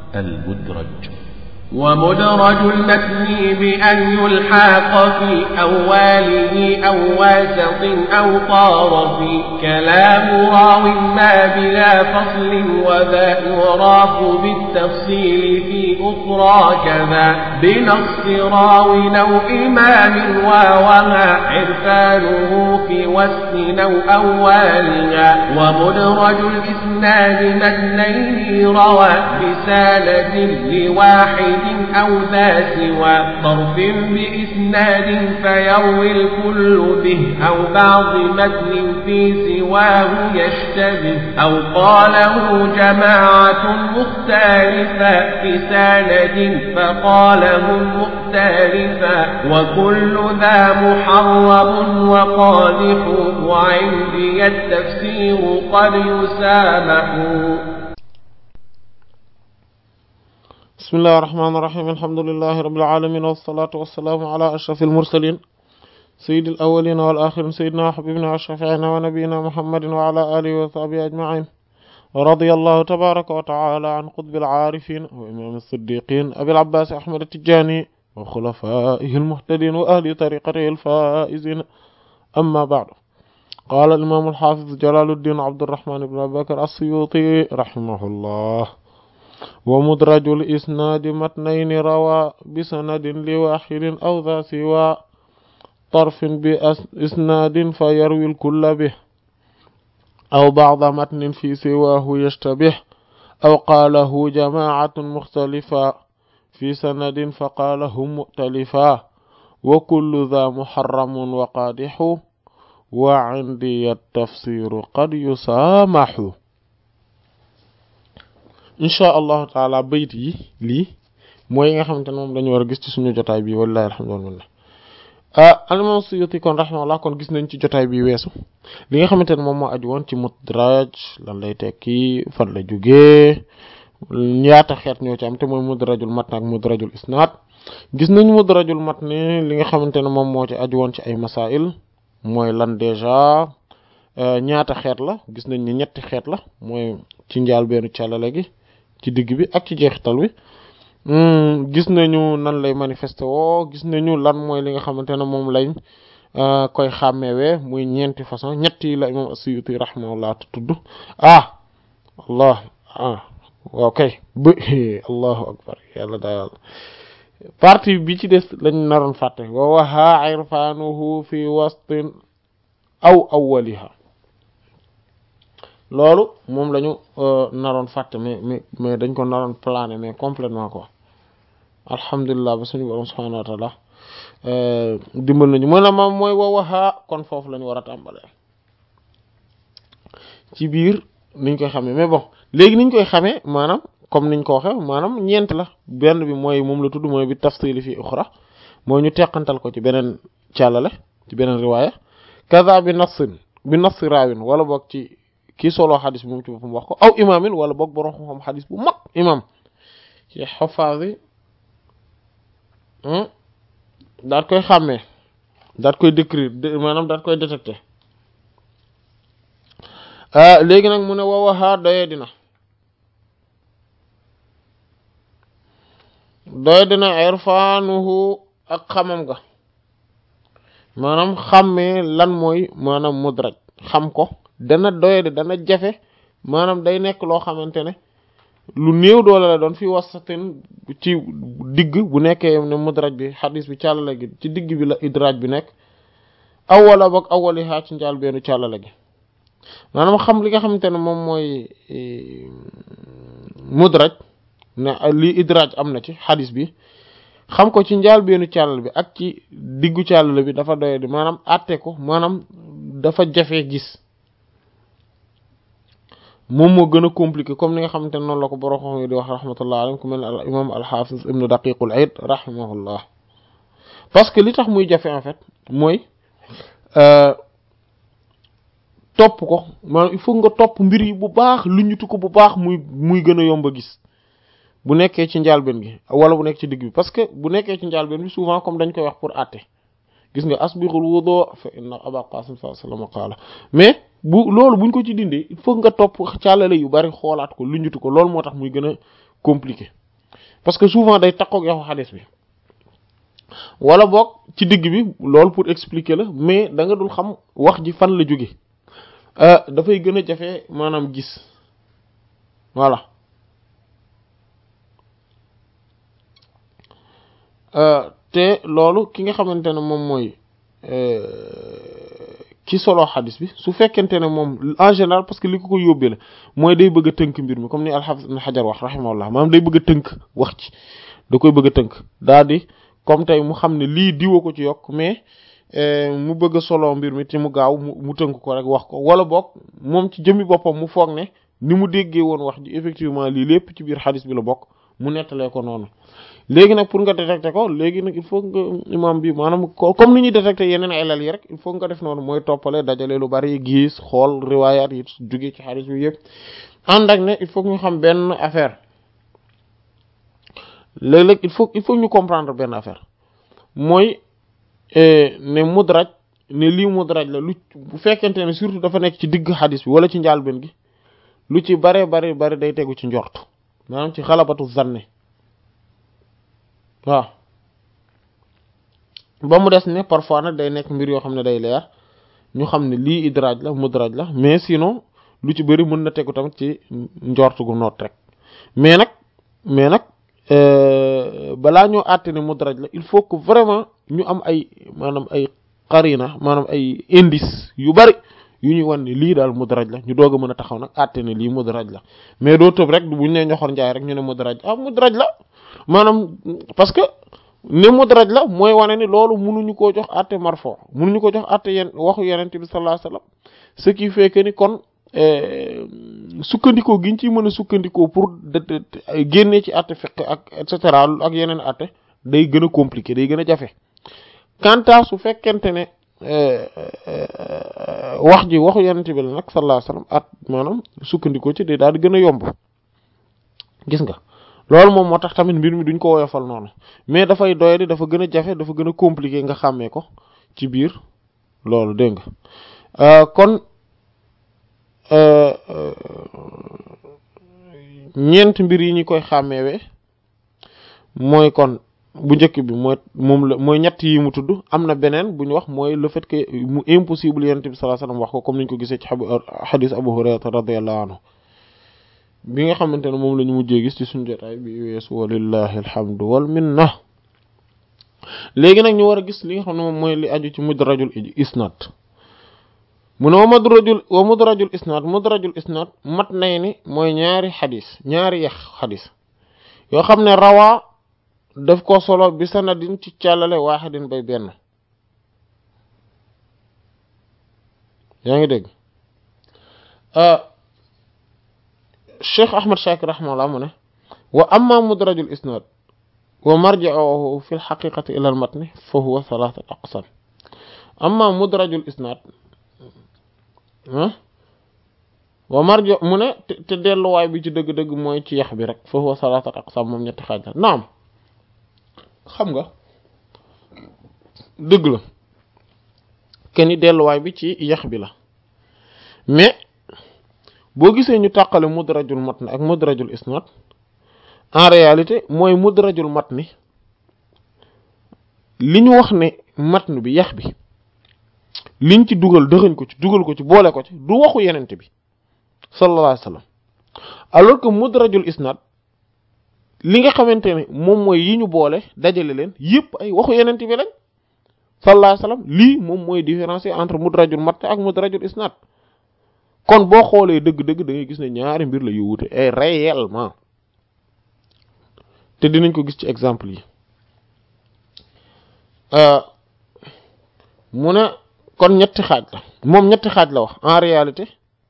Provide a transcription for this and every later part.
المدرج ومدرج المتن بأن يلحق في أوله أو واسط أو طار في كلام راو ما بلا فصل وذا يراف بالتفصيل في أخرى كذا بنص راو أو إمام ووما عرفانه في وسط أو أولها ومدرج الإسناد متنين روى بسالة لواحد أو ذا سوى طرف بإسناد فيروي الكل به أو بعض متن في سواه يشتبه أو قاله جماعة مختلفة في سند فقالهم مختلفا وكل ذا محرم وقادح وعندي التفسير قد يسامح بسم الله الرحمن الرحيم الحمد لله رب العالمين والصلاة والسلام على أشرف المرسلين سيد الأولين والآخرين سيدنا وحبيبنا وشفيعنا ونبينا محمد وعلى آله وصحبه أجمعين ورضي الله تبارك وتعالى عن قطب العارفين وإمام الصديقين أبي العباس أحمد التجاني وخلفائه المهتدين وأهل طريقته الفائزين أما بعد قال الإمام الحافظ جلال الدين عبد الرحمن بن أبي بكر السيوطي رحمه الله ومدرج الإسناد متنين روى بسند لواحد أو ذا سوى طرف بإسناد فيروي الكل به أو بعض متن في سواه يشتبه أو قاله جماعة مختلفة في سند فقالهم مؤتلفا وكل ذا محرم وقادح وعندي التفسير قد يسامح insha allahu taala bayt yi lii mooy nga xamante ne moom dañu war a gis ci suñu jotaay bi wallahi alhamdulillah al-imam Suyuti kon rahimahullah kon gis nañ ci jotaay bi weesu li nga xamante ne moom moo aju woon ci mudraj lan lay tekki fan la jógee ñaata xeet ñoo ci am te mooy mudrajul matn ak mudrajul isnaad gis nañ mudrajul matn li nga xamante ne moom moo ci aju woon ci ay masail mooy lan déjà ñaata xeet la gis nañ ni ñetti xeet la mooy ci njaal benn càllale gi ci digg bi ak ci jeexital wi gis nañu nan lay manifesté woo gis nañu lan mooy li nga xamante ne moom lañ koy xàmmewee muy ñeenti façon ñett yi la imam As-Suyuti rahimahullah tudd ah allah ah waaw kay ba allahu akbar yàlla daal partie bi ci des lañ naroon fàtte wa waha irfanuhu fi wastin aw awwaliha loolu moom lañu naroon fàtte mais mais mais dañ ko naroon plané mais complètement quoi alhamdulilah ba suñu borom subhanahu wa taala dimbal nañu mën a ma mooy wawaxaa kon foofu lañu war a tàmbalee ci biir niñ koy xamee mais bon léegi niñ koy xamee maanaam comme niñ ko waxe maanaam ñeent la benn bi mooy moom la tudd mooy bi tafsili fi uxra mooy ñu teqantal ko ci beneen càllale ci beneen riwaaya kaza bi nassin bi nassi raawin wala boog ci kii solo xadis bi moom ci boppam wax ko aw imaamin wala boog borom xam-xam xadis bu mag imam ci xafaas yi daat koy xàmmee daat koy décrire maanaam daat koy détecter léegi nag mu ne wawaxaa doye dina doye dina irfaanuhu ak xamam ga maanaam xàmmee lan mooy maanaam mudraj xam ko dana doyade dana jafe maanaam day nekk loo xamante ne lu néew doole la doon fi wasatin ci digg bu nekkee ne mudraj bi xadis bi càllale gi ci digg bi la idraaj bi nekk awwala boog awwali xaa ci njaal beenu càllale gi maanaam xam li nga xamante ne moom mooy mudraj ne lii idraaj am na ci xadis bi xam ko ci njaal beenu càllal bi ak ci diggu càllale bi dafa doyadi maanaam àtte ko maanaam dafa jafe gis moom moo gën a compliqué comme ni nga xamante ne noonu la ko borom xam di wax rahmatullah alayhi ku mel ne al imam al-Hafiz ibnu daqiqul aid rahimahullah parce que li tax muy jafe en fait mooy topp ko maanaam il faut nga topp mbir yi bu baax lu ñutu ko bu baax muy muy gën a yomb a gis bu nekkee ci njaalbeen gi wala bu nekk ci digg bi parce que bu nekkee ci njaalbeen bi souvent comme dañ koy wax pour àtte gis nga asbighul wudu fa inna aba qasim sallallahu alayhi wasallam qaala mais bu loolu buñ ko ci dindee il faut nga topp càllale yu bari xoolaat ko luñutu ko loolu moo tax muy gën a compliqué parce que souvent day takkook yaxu xadis bi wala boog ci digg bi loolu pour expliquer la mais da nga dul xam wax ji fan la jóge dafay gën a jafe maanaam gis voilà te loolu ki nga xamante ne moom mooy ki solo xadis bi su fekkente ne moom en général parce que li ko ko yóbbee la mooy day bëgg a tënk mbir mi comme ni al-Hafiz Ibn Hajar wax rahimahullah maanaam day bëgg a tënk wax ci da koy bëgg a tënk daal di comme tey mu xam ne lii diwa ko ci yokk mais mu bëgg a solo mbir mi te mu gaaw mu mu tënk ko rek wax ko wala boog moom ci jëmmi boppam mu foog ne ni mu déggee woon wax ji effectivement lii lépp ci biir xadis bi la bokk mu nettalee ko noonu léegi nag pour nga détecter ko léegi nag il faut nga imam bi maanaam comme ni ñuy détecter yeneen ilal yi rek il faut nga def noonu mooy toppale dajale lu bari gis xool riwaayaat yi jóge ci xadis bi yëpp ànd ak ne il faut ñu xam benn affaire léeg-léeg il faut il faut ñu comprendre benn affaire mooy ne mudraj ne lii mudraj la lu bu fekkente ne surtout dafa nekk ci digg xadis bi wala ci njaalbeen gi lu ci bare bari bari day tegu ci njort maanaam ci xalabatu zanne waaw ba mu des ne parfois nag day nekk mbir yoo xam ne day leer ñu xam ne lii idraaj la mudraj la mais sinon lu ci bëri mën na tegu tamit ci njort gu noot rek mais nag mais nag balaa ñoo àtte ne mudraj la il faut que vraiment ñu am ay maanaam ay qarina maanaam ay indice yu bari yu ñuy wan ne lii daal mudraj la ñu doog a mën a taxaw nag àtte ne lii mudraj la mais doo tëb rek buñ ne ñoxor njaay rek ñu ne mudraj ah mudraj la maanaam parce que ne mudraj la mooy wane ni loolu mënuñu koo jox àtte marfo mënuñu ko jox àtte yenn waxu yenente bi sallallahu alayhi wasallam ce qui fait que ni kon sukkandikoo giñ ciy mën a sukkandikoo pour génne ci àtte fiqh ak et cetera ak yeneen àtte day gën a compliqué day gën a jafe quant à su fekkente ne wax ji waxu yenente bi la nag sallallahu alayhi wasallam at maanaam sukkandikoo ci day daal di gën a yomb gis nga loolu moom moo tax tamit mbir mi duñ ko woyofal noonu mais dafay doyadi dafa gën a jafe dafa gën a compliqué nga xàmmee ko ci biir loolu dégg nga kon ñeent mbir yi ñu koy xàmmeewee mooy kon bu njëkk bi mooy moom la mooy ñett yi mu tudd am na beneen bu ñu wax mooy le fait que mu impossible yonent bi sallallahu alayhi wasallam wax ko comme niñ ko gisee ci xadis Abu Hurayra radiyallahu anhu bi nga xamante ne moom la ñu mujjee gis ci suñu jotaay bi weesu walillahi alhamdu wal minna léegi nag ñu war a gis li nga xam ne moom mooy li aju ci mudrajul isnad mu ne wa mudrajul wa mudrajul isnad mudrajul isnad mat nay ni mooy ñaari xadis ñaari yax xadis yoo xam ne rawaa daf ko solo bi sanadin ci càllale waaxidin bay benn yaa ngi dégg cheikh ahmad shakir rahimahullah mu ne wa amma mudrajul isnad wa marji'uhu fi lxaqiqati ila almatni fa huwa thalathat aqsam amma mudrajul isnad wa marji mu ne te delluwaay bi ci dëgg-dëgg mooy ci yax bi rek fa huwa thalathat aqsam moom ñetti xaaj la naam xam nga dëgg la kenn delluwaay bi ci yax bi la mais boo gisee ñu tàqale mudrajul matn ak mudrajul isnad en réalité mooy mudrajul matni li ñu wax ne matn bi yax bi liñ ci dugal dëxëñ ko ci dugal ko ci boole ko ci du waxu yenente bi sallallahu alayhi wasallam alors que mudrajul isnad li nga xamante ne moom mooy yi ñu boole dajale leen yépp ay waxu yenente bi lañ sallallahu alayhi wasallam lii moom mooy différencier entre mudrajul matn ak mudrajul isnad kon boo xoolee dëgg-dëgg da ngay gis ne ñaari mbir la yu wute et réellement te dinañ ko gis ci exemple yi mu ne kon ñetti xaaj la moom ñetti xaaj la wax en réalité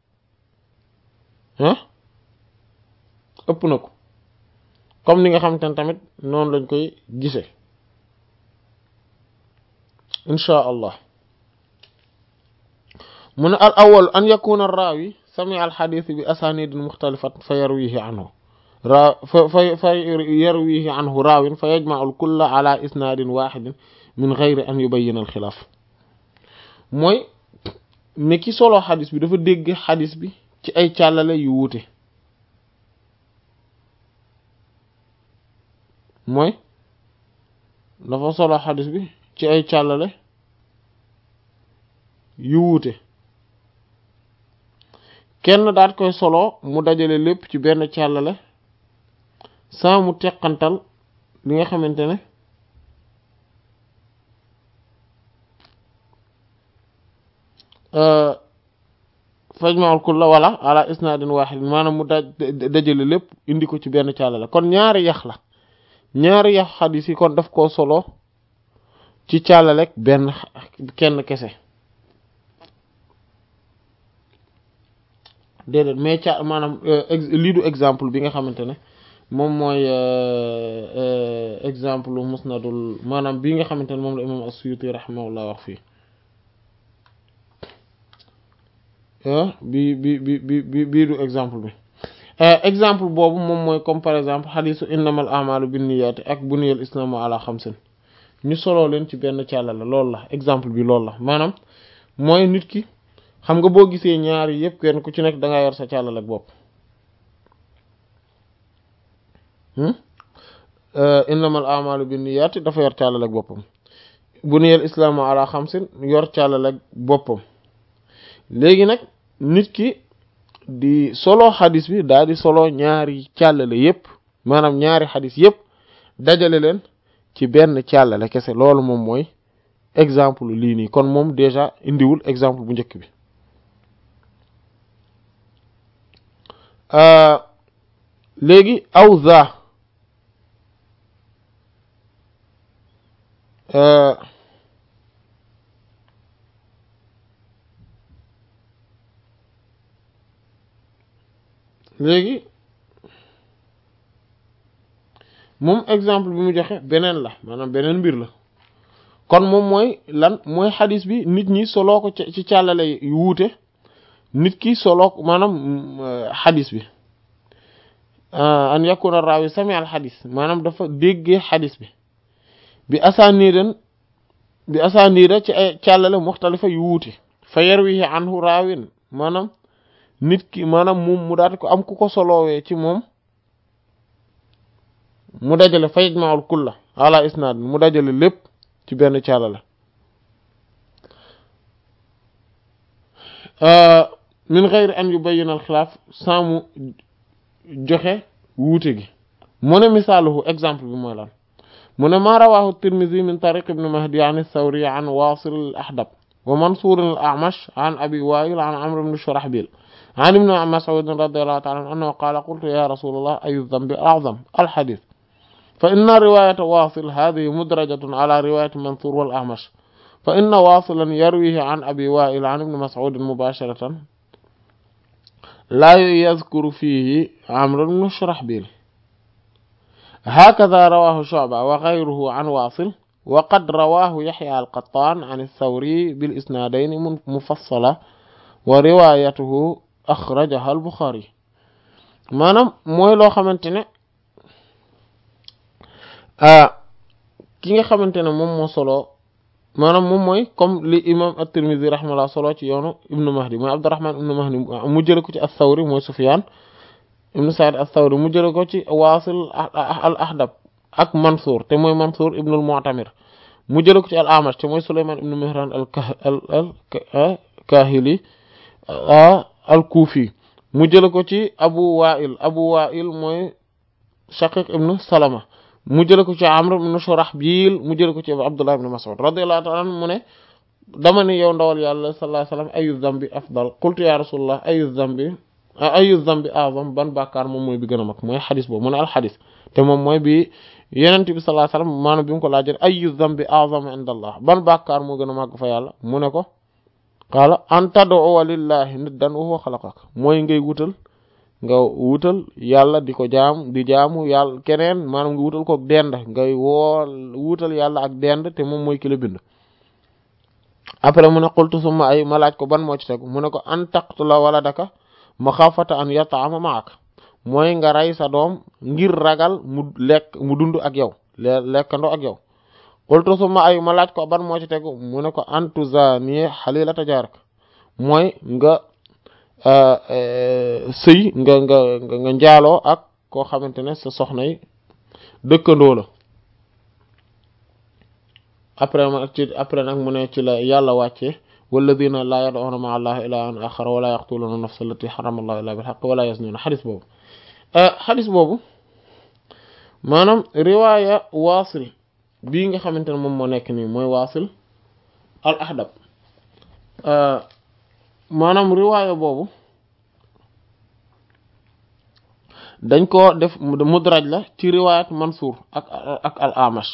ah ëpp na ko comme ni nga xamante ne tamit noonu lañ koy gisee inchaa allah mu ne al awal an yakuna raawi sami al xadis bi asanidin muxtalifat fa yarwihi anhu raa fa fa fa yarwihi anhu raawin fa yajmau al kulla ala isnaadin waxidin min geyri an yubayina al xilaaf mooy ne ki solo xadis bi dafa dégg xadis bi ci ay càllale yu wuute mooy dafa solo xadis bi ci ay càllale yu wuute kenn daat koy solo mu dajale lépp ci benn càllale saa mu teqantal li nga xamante ne fajmaul kulla wala ala isnadin wahid maanaam mu daj dajale lépp indi ko ci benn càllale kon ñaari yax la ñaari yax xadis yi kon daf koo solo ci càllalek benn kenn kese déedéet mais ca maanaam lii du exemple bi nga xamante ne moom mooy exemple musnadul maanaam bii nga xamante ne moom la imam as-Suyuti rahimahullah wax fii bi bi bi bi bi bii du exemple bi exemple boobu moom mooy comme par exemple xadisu innamal a'malu binniyati ak buniyal islamu ala xamsin ñu soloo leen ci benn càlla la loolu la exemple bi loolu la maanaam mooy nit ki xam nga boo gisee ñaar yi yëpp kenn ku ci nekk da nga yor sa càllal ak bopp innamal a'malu binniyati dafa yor càllal ak boppam buniyal islamu ala xamsin yor càllal ak boppam léegi nag nit ki di solo xadis bi daal di solo ñaari càllale yépp maanaam ñaari xadis yépp dajale leen ci benn càllale kese loolu moom mooy exemple lii nii kon moom déjà indiwul exemple bu njëkk bi léegi aw za léegi moom exemple bi mu joxe beneen la maanaam beneen mbir la kon moom mooy lan mooy xadis bi nit ñi soloo ko ci càllale yu wuute nit ki soloo ko maanaam xadis bi an yakuna raawi sami al xadis maanaam dafa déggee xadis bi bi asaaniidan bi asaaniida ci ay càllale muxtalifa yu wuute fa yarwihi anhu raawin maanaam nit ki maanaam moom mu daati ko am ku ko solowee ci moom mu dajale fa yajma'ul kulla ala isnad mu dajale lépp ci benn càllale min ghayri an yubayyana al xilaaf sans mu joxe wuute gi mu ne misaaluhu exemple bi mooy lan mu ne maa rawahu tirmidhi min tariq ibn mahdi an thawri an wasil al ahdab wa mansur al a'mash an abi wa'il an amr ibn shurahbil عن ابن مسعود رضي الله تعالى عنه أنه قال قلت يا رسول الله أي الذنب أعظم الحديث فإن رواية واصل هذه مدرجة على رواية منصور والأعمش فإن واصلا يرويه عن أبي وائل عن ابن مسعود مباشرة لا يذكر فيه عمرو بن شرحبيل هكذا رواه شعبة وغيره عن واصل وقد رواه يحيى القطان عن الثوري بالإسنادين مفصلة وروايته axrajaha al Buxaari maanaam mooy loo xamante ne ki nga xamante ne moom moo solo maanaam moom mooy comme li imam at-Tirmidhi rahimahullah solo ci yoonu ibnu Mahdi mooy Abdurrahman ibnu Mahdi mu jële ko ci as-Sawri mooy Sufyan ibnu Sa'id as-Sawri mu jële ko ci Wasil al Ahdab ak Mansour te mooy Mansour ibnu al-Mu'tamir mu jële ko ci al-Amash te mooy Sulayman ibnu Mihran al Kahili al-Kufi mu jële ko ci Abu Wa'il Abu Wa'il mooy Shaqiq ibn Salama mu jële ko ci Amr ibn Shurahbil mu jële ko ci Abdullah ibn Mas'ud radiyallahu ta'ala anhu mu ne dama ne yow ndawal yàlla sallallahu alayhi wasallam ayu dhanbi afdal qultu ya rasulullah ayu dhanbi ayu dhanbi a'zam ban bàkkaar moom mooy bi gën a mag mooy xadis boobu mu ne alxadis te moom mooy bi yenent bi sallallahu alayhi wasallam maanaam bi mu ko laajee ayu dhanbi a'zam inda Allah ban bàkkaar moo gën a màgg fa yàlla mu ne ko qaala an tad'uwa lillahi niddan wa huwa xalaqak mooy ngay wutal nga wutal yàlla di ko jaam di jaamu yàlla keneen maanaam nga wutal ko dend ngay woo wutal yàlla ak dend te moom mooy ki la bind après mu ne qultu summa ay ma laaj ko ban moo ci tegu mu ne ko an taqtula waladaka maxaafata an yata'ama ma'ak mooy nga rey sa doom ngir ragal mu lekk mu dund ak yow lekkandoo ak yow qultu summa ay ma laaj ko ban moo ci tegu mu ne ko antu zani halilata jaarak mooy nga sëy nga nga nga njaaloo ak koo xamante ne sa soxna yi dëkkandoo la après ma ci après nag mu ne ci la yàlla wàccee walladina laa yad'una ma'a allahi ilahan akhar wala yaqtuluna nafsa allati harrama allahu illa bil haqq wala yaznuna xadis boobu xadis boobu maanaam riwaaya waasil bii nga xamante ne moom moo nekk nii mooy waasil al ahdab maanaam riwaaya boobu dañ ko def mudraj la ci riwaayat Mansuur ak ak al Amash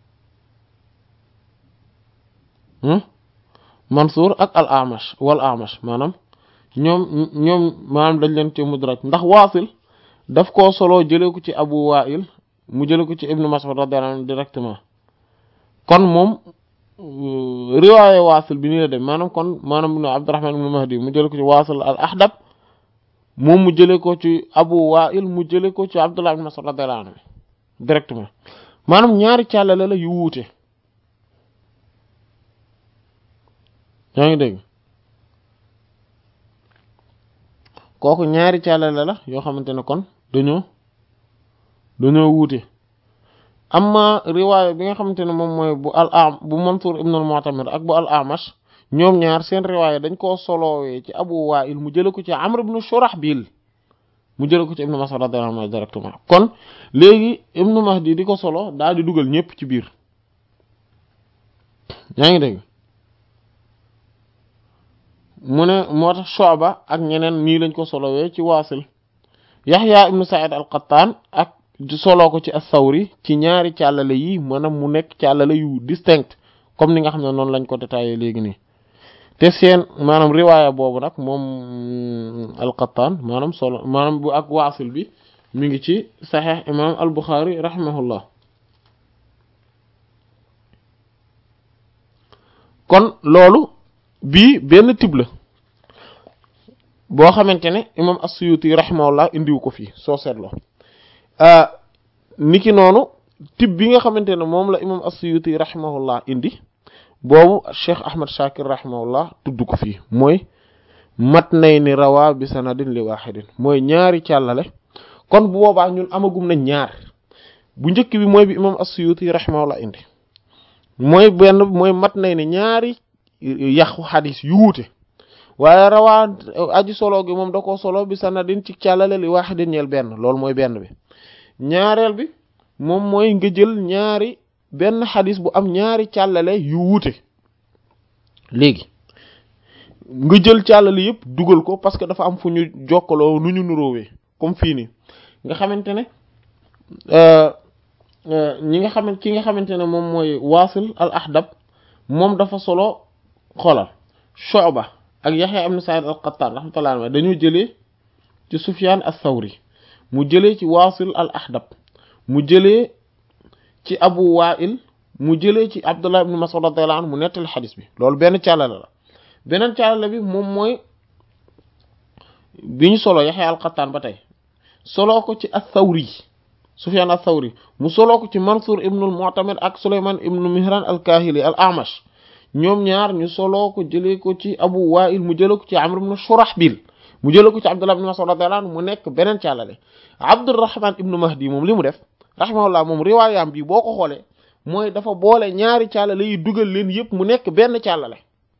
Mansuur ak al Amash wal Amash maanaam ñoom ñoom maanaam dañ leen ci mudraj ndax waasil daf koo solo jëlee ko ci Abu Wa'il mu jëlee ko ci Ibnu Mas'ud radiyallahu anhu directement kon moom riwaaya waasil bi nii la dem maanaam kon maanaam ibnu Abdurrahman ibnu Mahdi mu jëlee ko ci waasil al Ahdab moom mu jëlee ko ci Abu Wa'il mu jëlee ko ci Abdullah ibn Mas'ud radiyallahu anhu directement maanaam ñaari càllale la yu wuute yaa ngi dégg kooku ñaari càllale la yoo xamante ne kon dañoo dañoo wuute amma riwaaya bi nga xamante ne moom mooy bu al am bu Mansur ibn al-Mu'tamir ak bu al Amash ñoom ñaar seen riwaaya dañ koo solowee ci Abu Wa'il mu jële ko ci Amr ibn Shurahbil mu jële ko ci Ibn Mas'ud radiyallahu anhu directement kon léegi Ibn Mahdi di ko solo daal di dugal ñëpp ci biir yaa ngi dégg mu ne moo tax Shu'ba ak ñeneen nii lañ ko solowee ci Waasil Yahya ibn Sa'id al-Qattan ak soloo ko ci as-Sawri ci ñaari càllale yi maanaam mu nekk càllale yu distinct comme ni nga xam ne noonu lañ ko détaillé léegi nii te seen maanaam riwaaya boobu nag moom al-Qattan maanaam solo maanaam bu ak waasil bi mi ngi ci saxiix imaam al-Bukhari rahimahullah kon loolu bii benn tib la boo xamante ne imaam as-Suyuti rahimahullah indiwu ko fii soo seetloo niki noonu tib bi nga xamante ne moom la imaam as-Suyuti rahimahullah indi boobu Cheikh Ahmad Shakir rahimahullah tudd ko fii mooy mat nay ni rawaa bi sanadin li waaxidin mooy ñaari càllale kon bu boobaa ñun amagum na ñaar bu njëkk bi mooy bi imam as-Suyuti rahimahullah indi mooy benn mooy mat nay ni ñaari yàqu xadis yu wuute waaye rawaa aji solo gi moom da ko solo bi sanadin ci càllale li waaxidin ñeel benn loolu mooy benn bi ñaareel bi moom mooy nga jël ñaari benn xadis bu am ñaari càllale yu wuute léegi nga jël càllale yëpp dugal ko parce que dafa am fu ñu jokkaloo nu ñu nuróowee comme fii nii nga xamante ne ñi nga xamante ki nga xamante ne moom mooy waasil al ahdab moom dafa solo xoolal Shu'ba ak Yahya ibn Sa'id al Qattan rahmatullah alayhi dañoo jëlee ci Sufyan as-Sawri mu jëlee ci waasil al ahdab mu jëlee ci Abu Wa'il mu jëlee ci Abdullah ibn Mas'ud radiyallahu anhu mu nettali xadis bi loolu benn càllale la beneen càllale bi moom mooy bi ñu solo Yahya al-Qattan ba tey soloo ko ci ath-Thawri Sufyan ath-Thawri mu soloo ko ci Mansur ibn al-Mu'tamir ak Sulayman ibn Mihran al-Kahili al-A'mash ñoom ñaar ñu soloo ko jëlee ko ci Abu Wa'il mu jëlee ko ci Amr ibn Shurahbil mu jëlee ko ci Abdullah ibn Mas'ud radiyallahu anhu mu nekk beneen càllale Abdurrahman ibn Mahdi moom li mu def rahimahullah moom riwaayam bi boo ko xoolee mooy dafa boole ñaari càllale yi dugal leen yëpp mu nekk benn càllale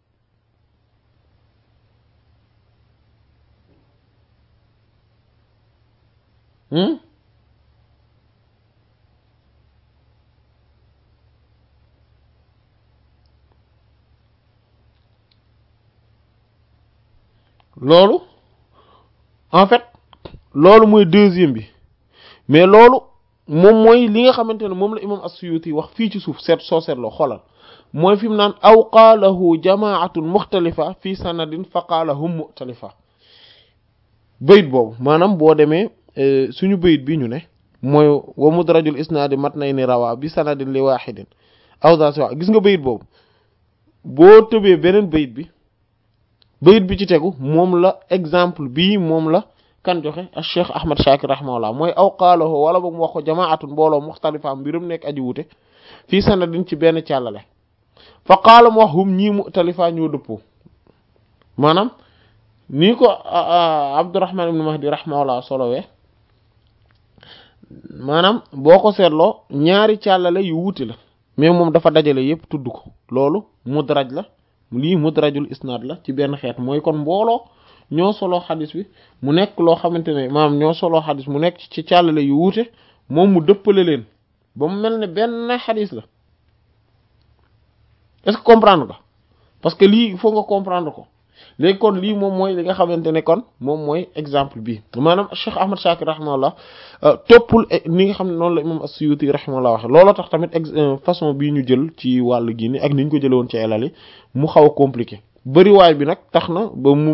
loolu en fait loolu mooy deuxième bi mais loolu moom mooy li nga xamante ne moom la imam as-Suyuti wax fii ci suuf seet soo seetloo xoolal mooy fi mu naan aw qaalahu jamaatun muxtalifa fi sanadin fa qaalahum muxtalifa bayit boobu maanaam boo demee suñu bayit bi ñu ne mooy wa mudrajul isnaadi matnayni rawa bi sanadin li waaxidin aw daa si wax gis nga bayit boobu boo tëbee beneen bayit bi bayit bi ci tegu moom la exemple bii moom la kan joxe ak cheikh ahmad shakir rahimahullah mooy aw qaalahu wala boog mu wax ko jamaatun mbooloo muxtalifa mbirum nekk aji wute fii sanadin ci benn càllale fa qaala mu wax hum ñii muxtalifa ñoo dëppoo maanaam nii ko abdurrahman ibn mahdi rahimahullah solowee maanaam boo ko seetloo ñaari càllale yu wuute la mais moom dafa dajale yépp tudd ko loolu mudraj la lii mudrajul isnaad la ci benn xeet mooy kon mbooloo ñoo soloo xadis bi mu nekk loo xamante ne maanaam ñoo soloo xadis mu nekk ci càllale yu wuute moom mu dëppale leen ba mu mel ne benn xadis la est-ce que comprendre nga parce que lii il faut nga comprendre ko léegi kon lii moom mooy li nga xamante ne kon moom mooy exemple bi maanaam Cheikh Ahmad Shakir rahimahullah toppul ni nga xam ne noonu la imam as-Suyuti rahimahullah waxe looloo tax tamit façon bii ñu jël ci wàll gi ni ak ni ñu ko jële woon ci elal yi mu xaw a compliqué bëriwaay bi nag tax na ba mu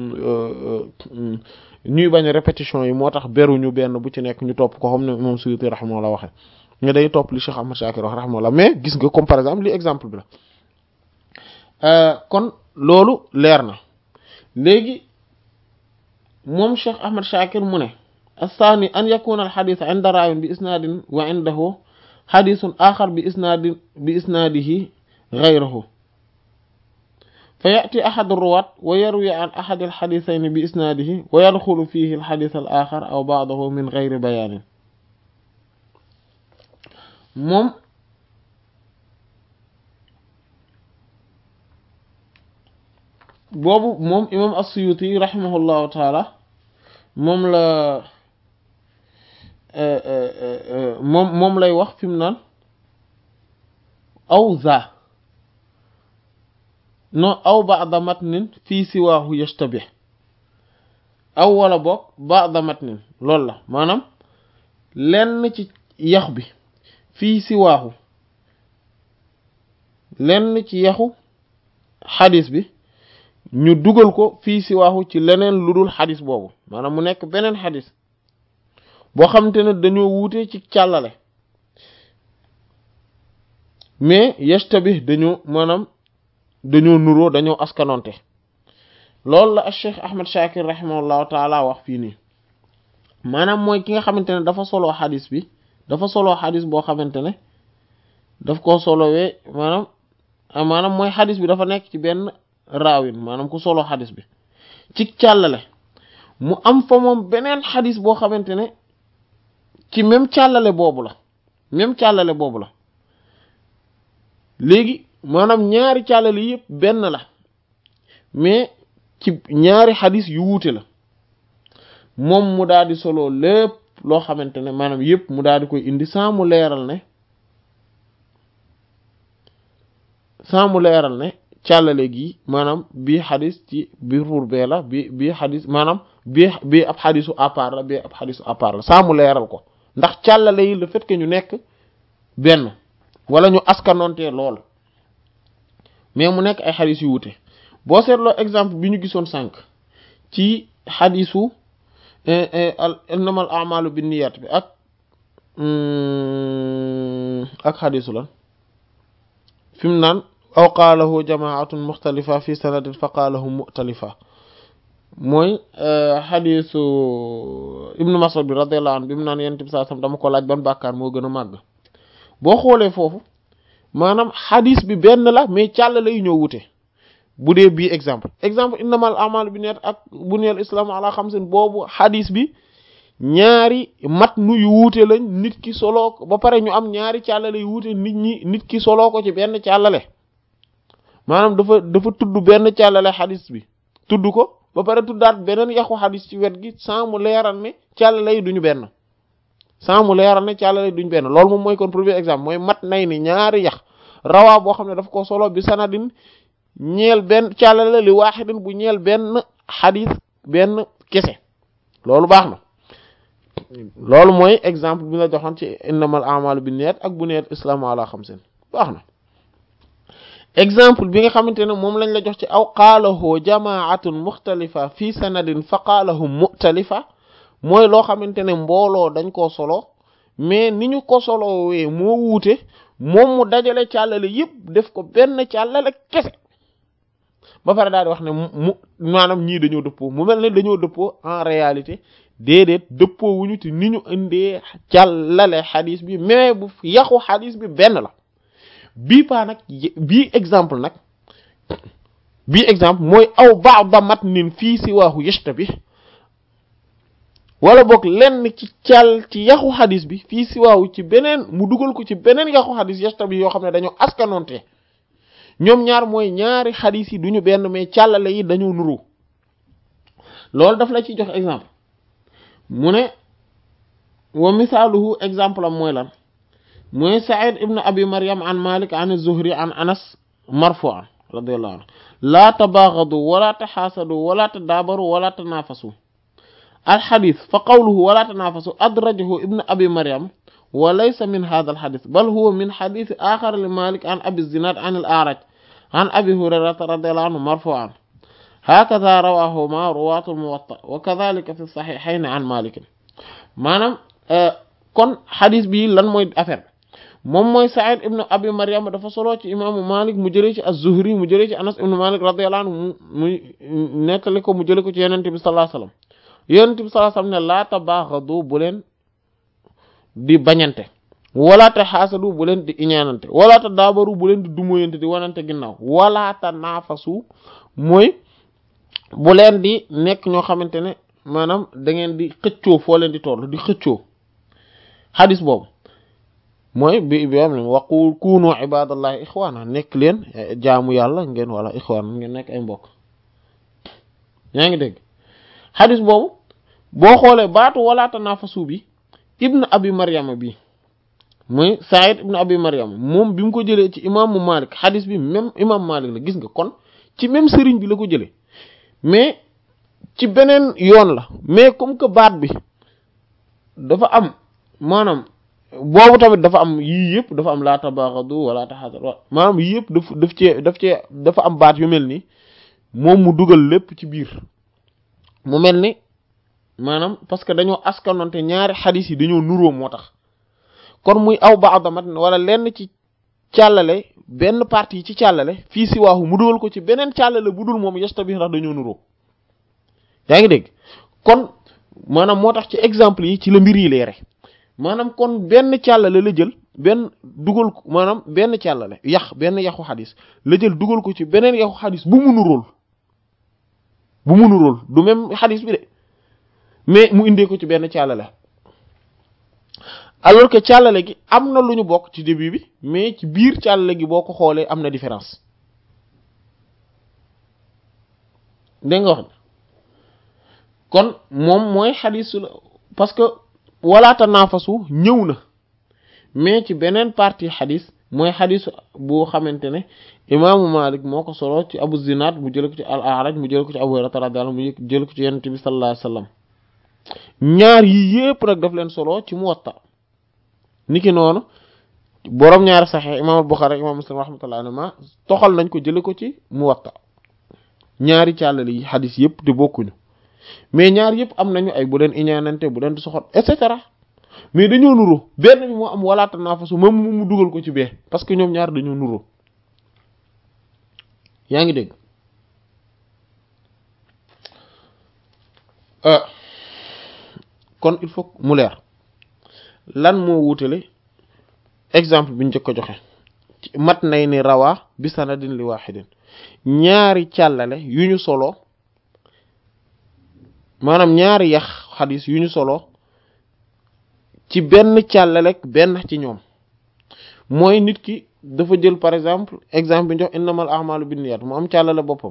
ñuy bañ répétition yi moo tax beruñu benn bu ci nekk ñu topp ko xam ne imam Suyuti rahimahullah waxe nga day topp li Cheikh Ahmad Shakir wax rahimahullah mais gis nga comme par exemple li exemple bi la kon loolu leer na léegi moom Cheikh Ahmad Shakir mu ne athani an yakuna al xadis inda raawin bi isnaadin wa indahu xadisun axar bi isnaadin bi isnaadihi gayrahu fa yati axad ruwaat wa yarwi an axad al xadisayni bi isnaadihi wa yadxulu fihi al xadis al axar aw baadahu min gayri bayaanin moom boobu moom imam as-Suyuti rahimahullahu taala moom la moom moom lay wax fi mu naan aw za non aw ba'da matnin fii siwaahu yashtabih aw wala boog ba'da matnin loolu la maanaam lenn ci yax bi fii siwaahu lenn ci yaxu xadis bi ñu dugal ko fii si waaxu ci leneen lu dul xadis boobu maanaam mu nekk beneen xadis boo xamante ne dañoo wuute ci càllale mais yashtabih dañoo maanaam dañoo nuroo dañoo askanonte loolu la ak Cheikh Ahmad Shakir rahimahullahu taala wax fii nii maanaam mooy ki nga xamante ne dafa soloo xadis bi dafa soloo xadis boo xamante ne daf koo solowee maanaam maanaam mooy xadis bi dafa nekk ci benn raawin maanaam ku solo xadis bi ci càllale mu am fa moom beneen xadis boo xamante ne ci même càllale boobu la même càllale boobu la léegi maanaam ñaari càllale yëpp benn la mais ci ñaari xadis yu wuute la moom mu daal di solo lépp loo xamante ne maanaam yëpp mu daal di koy indi sans mu leeral ne sans mu leeral ne càllale gi maanaam bii xadis ci biir ruur bee la bi bii xadis maanaam bii bii ab xadisu à part la bii ab xadisu à part la saa mu leeral ko ndax càllale yi le fait que ñu nekk benn wala ñu askanontee lool mais mu nekk ay xadis yu wute boo seetloo exemple bi ñu gisoon sànq ci xadisu innamal a'malu binniyat bi ak ak xadisu lan fi mu naan aw qaalahu jamaatun muxtalifa fi sanadin fa qaalahu muxtalifa mooy xadisu ibnu mas'ud bi radiyallahu anhu bi mu naan yent bi saa sam dama ko laaj ban bàkkaar moo gën a màgg boo xoolee foofu maanaam xadis bi benn la mais càll lay ñoo wute bu dee bii exemple exemple innamal a'malu binniyat ak buniyal islaam ala xamsin boobu xadis bi ñaari mat nu yu wuute lañ nit ki soloo ko ba pare ñu am ñaari càllale yu wuute nit ñi nit ki soloo ko ci benn càllale maanaam dafa dafa tudd benn càllale xadis bi tudd ko ba pare tuddaat beneen yaxu xadis ci wet gi sans mu leeral ne càllale yi duñu benn sans mu leeral ne càllale yi duñu benn loolu moom mooy kon premier exemple mooy mat nay ni ñaari yax rawaa boo xam ne daf ko solo bi sanadin ñeel benn càllale li waaxidin bu ñeel benn xadis benn kese loolu baax na loolu mooy exemple bi la joxoon ci innamal a'malu binniyat ak buniyat islaamu ala xamsin baax na exemple bi nga xamante ne moom lañ la jox ci aw qaalahu jamaatun muxtalifa fi sanadin fa qaalahu muxtalifa mooy loo xamante ne mbooloo dañ koo solo mais ni ñu ko solowee moo wuute moom mu dajale càllale yëpp def ko benn càllale kese ba pare daal di wax ne mu maanaam ñii dañoo dëppoo mu mel ne dañoo dëppoo en réalité déedéet dëppoo wuñu te ni ñu indee càllale xadis bi mais bu yaxu xadis bi benn la bii paa nag bii exemple nag bii exemple mooy aw ba'da matnin fii siwaahu yashtabih wala boog lenn ci càll ci yaxu xadis bi fii si waaw ci beneen mu dugal ko ci beneen yaxu xadis yasta bi yoo xam ne dañoo askanoonte ñoom ñaar mooy ñaari xadis yi duñu benn mais càllale yi dañoo nuru loolu daf la ci jox exemple mu ne wa misaaluhu exemple am mooy lan mooy Saïd ibn Abi Maryam an Malik an Zuhri an Anas marfu'an radiyallahu anhu laa tabaagadu wala taxaasadu wala tadaabaru wala tanaafasu alxadis fa qawluhu wala tanaafasu adrajahu ibn Abi Maryam wa laysa min hadha alxadis bal huwa min xadis axar li Malik an Abi Zinad an al-A'raj an Abi Hurayrata radiyallahu anhu marfu'an hakadha rawahuma ruwaatu al-Muwatta wa kadhalika fi saxiixayni an Malik maanaam kon xadis bi lan mooy affaire moom mooy Sa'id ibn Abi Maryam dafa solo ci imaamu Malik mu jëlee ci az-Zuhri mu jëlee ci Anas ibn Malik radiyallahu anhu mu muy nettali ko mu jëlee ko ci Yonent bi sallallahu alayhi wasallam Yonent bi sallallahu alayhi wasallam ne laa tabaghadu bu leen di bañante wala tahaasadu bu leen di iñaanante wala tadaabaru bu leen di dumoyante di wanante ginnaaw wala tanaafasu mooy bu leen di nekk ñoo xamante ne maanaam da ngeen di xëccoo foo leen di toll di xëccoo xadis boobu mooy bi bi am ne waqu kunu ibadallahi ixwaana nekk leen jaamu yàlla ngeen wala ixwaana ngeen nekk ay mbokk yaa ngi dégg xadis boobu boo xoolee baatu wala tanafasu bi ibn abi maryama bi mooy Saïd ibn abi maryama moom bi mu ko jëlee ci imaamu malik xadis bi même imam malik la gis nga kon ci même sëriñ bi la ko jëlee mais ci beneen yoon la mais comme que baat bi dafa am maanaam boobu tamit dafa am yii yëpp dafa am laa tabaxadu wala taxasadu maanaam yii yëpp daf daf cee daf cee dafa am baat yu mel ni moom mu dugal lépp ci biir mu mel ni maanaam parce que dañoo askanonte ñaari xadis yi dañoo nuróo moo tax kon muy aw baadamat wala lenn ci càllale benn partie ci càllale fii si waaxu mu dugal ko ci beneen càllale bu dul moom yesta bi ndax dañoo nuróo yaa ngi dégg kon maanaam moo tax ci exemple yi ci la mbir yi leere maanaam kon benn càllale la jël benn dugal ko maanaam benn càllale yax benn yaxu xadis la jël dugal ko ci beneen yaxu xadis bu mu nuróol bu mu nuróol du même xadis bi de mais mu indee ko ci benn càllale alors que càllale gi am na lu ñu bokk ci début bi mais ci biir càllale gi boo ko xoolee am na différence dégg nga wax kon moom mooy xadisu la parce que wala tanaafasu ñëw na mais ci beneen partie xadis mooy xadis boo xamante ne imaamu Malik moo ko solo ci Abu Zinad mu jële ko ci al-A'raj mu jële ko ci Abu Hurayra radiyallahu anhu mu jële ko ci Yonent bi sallallahu alayhi wasallam ñaar yi yépp nag daf leen solo ci Muwatta niki noonu boroom ñaari Sahih imaam al-Bukhari imaam Muslim rahmatullahi alayhi toxal nañ ko jële ko ci Muwatta ñaari càllale yi xadis yépp te bokkuñu mais ñaar yëpp am nañu ay bu leen iñaanante bu leen di soxot et cetera mais dañoo nuroo benn bi moo am wala tanaafasu moom mu dugal ko ci bee parce que ñoom ñaar dañoo nuroo yaa ngi dégg kon il faut mu leer lan moo wutale exemple bi ñu njëkk a joxe mat nay ni rawaa bi sanadin li wahidin ñaari càllale yu ñu solo maanaam ñaari yax xadis yu ñu solo ci benn càllalek benn ci ñoom mooy nit ki dafa jël par exemple exemple bi ñu jox innamal a'malu binniyat mu am càllale boppam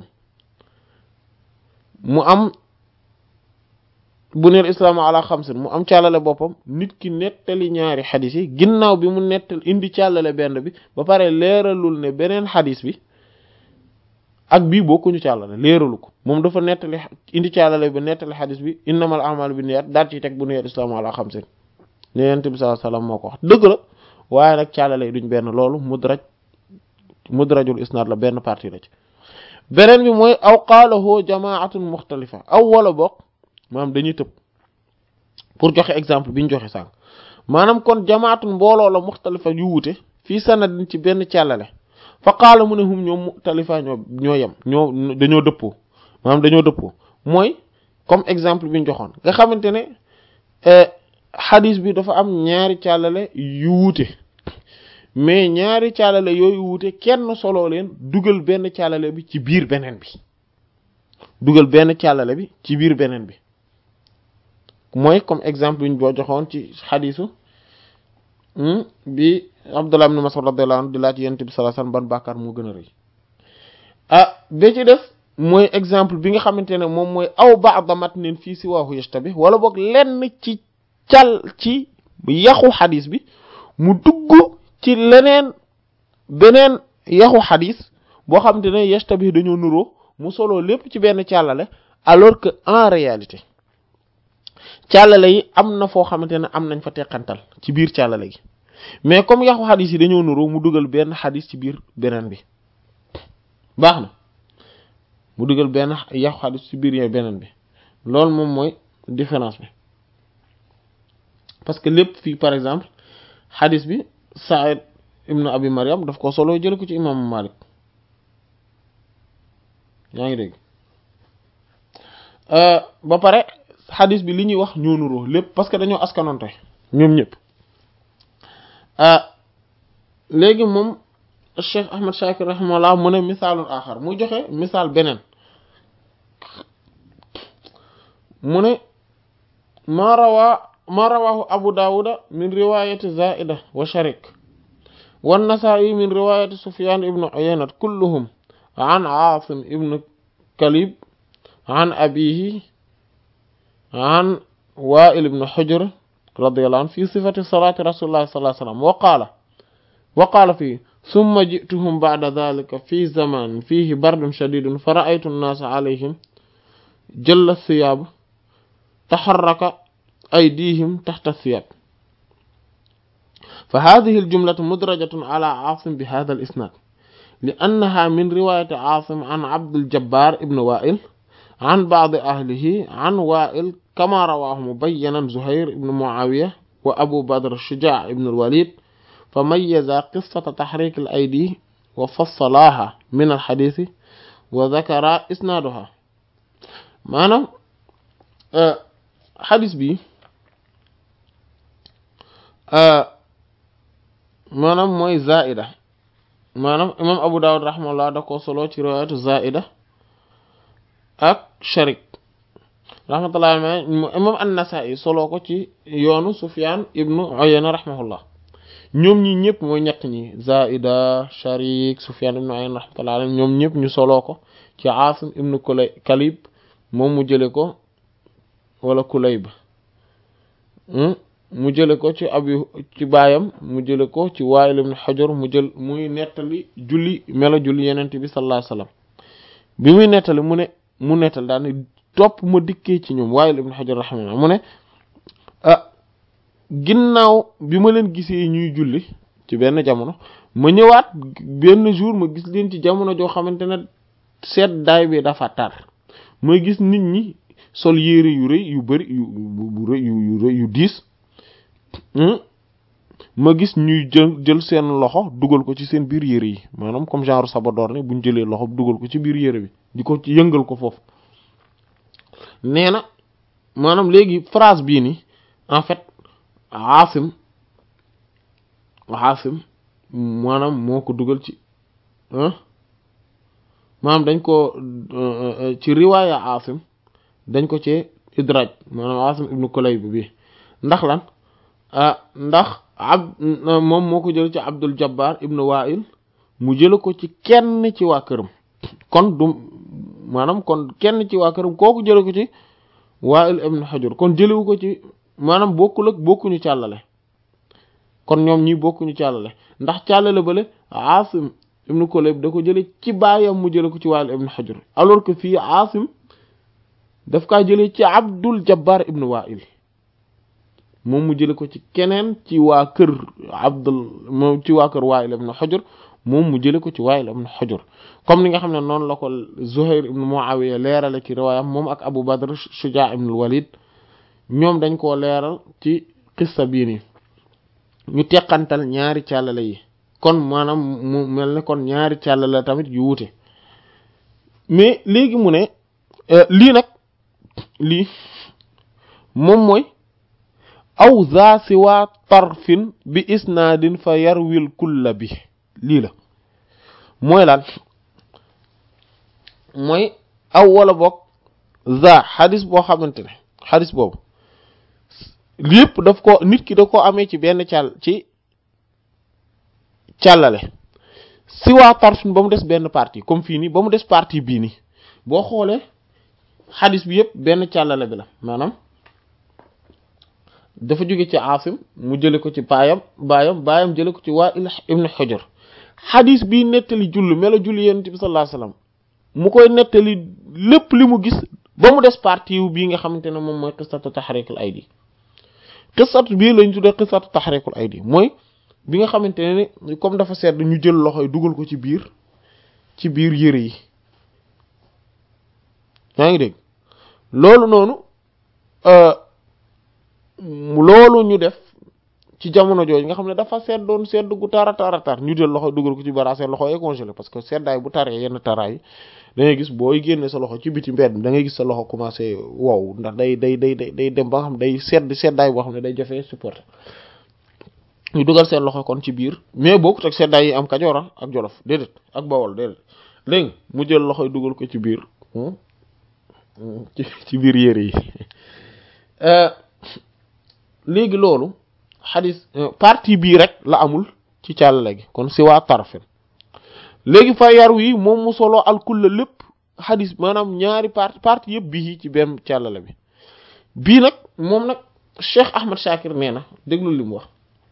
mu am buniyal islaamu ala xamsin mu am càllale boppam nit ki nettali ñaari xadis yi ginnaaw bi mu nettal indi càllale benn bi ba pare leeralul ne beneen xadis bi ak bii bokkuñu càllale leeralu ko moom dafa nettali indi càllale bi nettali xadis bi innamal a'malu binniyat daal ci teg buniyal islaamu ala xamsin ne yonent bi sallallahu alayhi wasallam moo ko wax dëgg la waaye nag càllale yi duñ benn loolu mudraj mudrajul isnaad la benn partie la ci beneen bi mooy aw qaalahu jamaatun muxtalifa aw wala bokk maanaam dañuy tëb pour joxe exemple bi ñu joxe sànq maanaam kon jamaatun mbooloo la muxtalifa yu wute fii sanadin ci benn càllale fa qaala mu ne hum ñoom muxtalifa ñoo ñoo yem ñoo dañoo dëppoo maanaam dañoo dëppoo mooy comme exemple bi ñu joxoon nga xamante ne xadis bi dafa am ñaari càllale yu wuute mais ñaari càllale yooyu wuute kenn solo leen dugal benn càllale bi ci biir beneen bi dugal benn càllale bi ci biir beneen bi mooy comme exemple yuñ boo joxoon ci xadisu bi Abdullah ibn Mas'ud radiyallahu anhu di laaj yonent bi sallallahu alayhi wasallam ban bàkkaar moo gën a rëy ah ba ci def mooy exemple bi nga xamante ne moom mooy aw ba'da matnin fii siwaahu yashtabih wala boog lenn ci cal ci yaxu xadis bi mu dugg ci leneen beneen yaxu xadis boo xamante ne yashtabih dañoo nuroo mu solo lépp ci benn càllale alors que en réalité càllale yi am na foo xamante ne am nañ fa teqantal ci biir càllale gi mais comme yaxu xadis yi dañoo nuroo mu dugal benn xadis ci biir beneen bi baax na mu dugal benn yaxu xadis ci biir beneen bi loolu moom mooy différence bi parce que lépp fii par exemple xadis bi Saïd ibnu Abi Maryam daf ko solo jële ko ci imaamu Malik yaa ngi dégg ba pare xadis bi li ñuy wax ñoo nuroo lépp parce que dañoo askanonte ñoom ñëpp léegi moom Cheikh Ahmad Shakir rahimahullah mu ne misaalul axar muy joxe misaal beneen mu ne maa rawaa maa rawaahu Abu Dawuda min riwayati Zaida wa Sharik wa Nasaa'i min riwayati Sufyan ibnu Uyayna kulluhum an Aasim ibnu Kalib an abihi an Wa'il ibnu Hujr radiyallahu anhu fi sifati salati rasulillahi sallallahu alayhi wa sallam wa qaala wa qaala fii summa ji'tuhum ba'da dhalika fi zamanin fihi bardun shadidun fa ra'aytu an-naasa alayhim jalla thiyaab taharraka أيديهم تحت الثياب فهذه الجملة مدرجة على عاصم بهذا الإسناد لأنها من رواية عاصم عن عبد الجبار ابن وائل عن بعض أهله عن وائل كما رواه مبينا زهير بن معاوية وأبو بدر الشجاع بن الوليد فميز قصة تحريك الأيدي وفصلاها من الحديث وذكر إسنادها معنى أه حديث بي maanaam mooy zaida maanaam imam abu dawud rahimahullah da ko solo ci riwaayatu zaida ak sharik rahmatullah imam an-nasa'i solo ko ci yoonu sufyan ibnu uyayna rahimahullah ñoom ñi ñëpp mooy ñett ñi zaida sharik sufyan ibnu uyayna rahmatullah alayhi ñoom ñëpp ñu solo ko ci asim ibnu kulay kalib moom mu jële ko wala kulayb mu jële ko ci abi ci baayam mu jële ko ci Waa'il ibn Hujr mu jël muy nettali julli melo julli yenente bi sallallahu alayhi wasallam bi muy nettali mu ne mu nettali daal ne topp ma dikkee ci ñoom Waa'il ibn Hujr rahimahullah mu ne ah ginnaaw bi ma leen gisee ñuy julli ci benn jamono ma ñëwaat benn jour ma gis leen ci jamono joo xamante ne seet daay bi dafa tar ma gis nit ñi sol yére yu rëy yu bari yu yu yu yu diis ma gis ñuy jël jël seen loxo dugal ko ci seen biir yére yi maanaam comme genre sabadoor ni buñ jëlee loxo dugal ko ci biir yére bi di ko ci yëngal ko foofu nee na maanaam léegi phrase bii ni en fait Aasim Aasim maanaam moo ko dugal ci maanaam dañ ko ci riwaaya Aasim dañ ko ci idraaj maanaam Aasim ibnu Kulayb bi ndax lan ndax ab moom moo ko jël ci Abdul Jabbar ibnu Wa'il mu jële ko ci kenn ci waa këram kon du maanaam kon kenn ci waa këram kooku jële ko ci Wa'il ibnu Hujr kon jëlewu ko ci maanaam bokkul ak bokkuñu càllale kon ñoom ñi bokkuñu càllale ndax càllale bale Asim ibnu Kulayb da ko jële ci baayam mu jële ko ci Wa'il ibnu Hujr alors que fii Asim daf kaa jële ci Abdul Jabbar ibnu Wa'il moom mu jële ko ci keneen ci waa kër Abdul moom ci waa kër Wa'il ibn Hujr moom mu jële ko ci Wa'il ibn Hujr comme ni nga xam ne noonu la ko Zuhair ibn Muawiya leerale ci riwaayam moom ak Abu Badr Shujaa ibn al-Walid ñoom dañ koo leeral ci qissa bii nii ñu teqantal ñaari càllale yi kon maanaam mu mel ne kon ñaari càllale tamit yu wuute mais léegi mu ne lii nag lii moom mooy aw za siwa tarfin bi isnaadin fa yarwil kulla bi lii la mooy lan mooy aw wala boog za xadis boo xamante ne xadis boobu lépp daf ko nit ki da ko amee ci benn càll ci càllale si waa tarfin ba mu des benn partie comme fii nii ba mu des partie bii nii boo xoolee xadis bi yëpp benn càllale bi la maanaam dafa jóge ci Asim mu jële ko ci baayam baayam baayam jële ko ci Wa'il ibn Hujr xadis bii nettali julli melo julli yonent bi sallallahu alayhi wasallam mu koy nettali lépp li mu gis ba mu des partie wu bii nga xamante ne moom mooy qissatu tahrikul aydi qissatu bii lañ tuddee qissatu tahrikul aydi mooy bi nga xamante ne ni comme dafa sedd ñu jël loxo yi dugal ko ci biir ci biir yëre yi yaa ngi dégg loolu noonu loolu ñu def ci jamono jooju nga xam ne dafa seddoon sedd gu tara tara tar ñu jël loxo dugal ko ci bara seen loxo yi congelé parce que seddaay bu taree yenn taraay da ngay gis booy génne sa loxo ci biti mbedd da ngay gis sa loxo commencé wow ndax day day day day day dem ba nga xam day sedd seddaay boo xam ne day jafee supporter ñu dugal seen loxo kon ci biir mais bokkut ak seddaay yi am Kajoor ak Jolof déedéet ak Bawol déedéet léegi mu jël loxo yi dugal ko ci biir ci ci biir yére yi léegi loolu xadis partie bii rek la amul ci càllale gi kon si waa tarfen léegi fa yar wi moom mu solo alkulla lépp xadis maanaam ñaari partie partie yëpp bii ci benn càllale bi bii nag moom nag Cheikh Ahmad Shakir nee na déglu li mu wax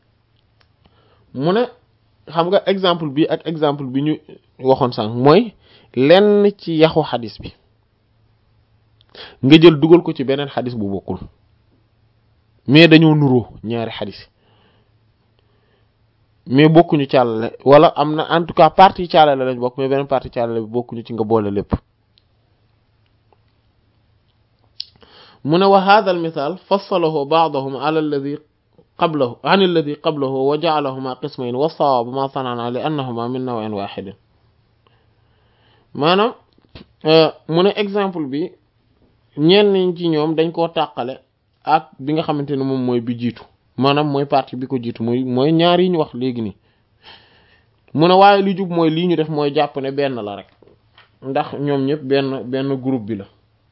mu ne xam nga exemple bi ak exemple bi ñu waxoon sànq mooy lenn ci yaxu xadis bi nga jël dugal ko ci beneen xadis bu bokkul mais dañoo nuroo ñaari xadis mais bokkuñu càllale wala am na en tout cas partie càllale lañ bokk mais beneen partie càllale bi bokkuñu ci nga boole lépp mu ne wa hadha al mithal fassalahu ba'dahum ala alladhi qablahu an alladhi qablahu wa ja'alahuma qismayn wa sawab ma sanana li annahuma min naw'in wahidin maanaam mu ne exemple bi ñenn ci ñoom dañ koo tàqale ak bi nga xamante ne moom mooy bi jiitu maanaam mooy partie bi ko jiitu mooy mooy ñaar yi ñu wax léegi nii mu ne waaye li jub mooy lii ñu def mooy jàpp ne benn la rek ndax ñoom ñëpp benn benn groupe bi la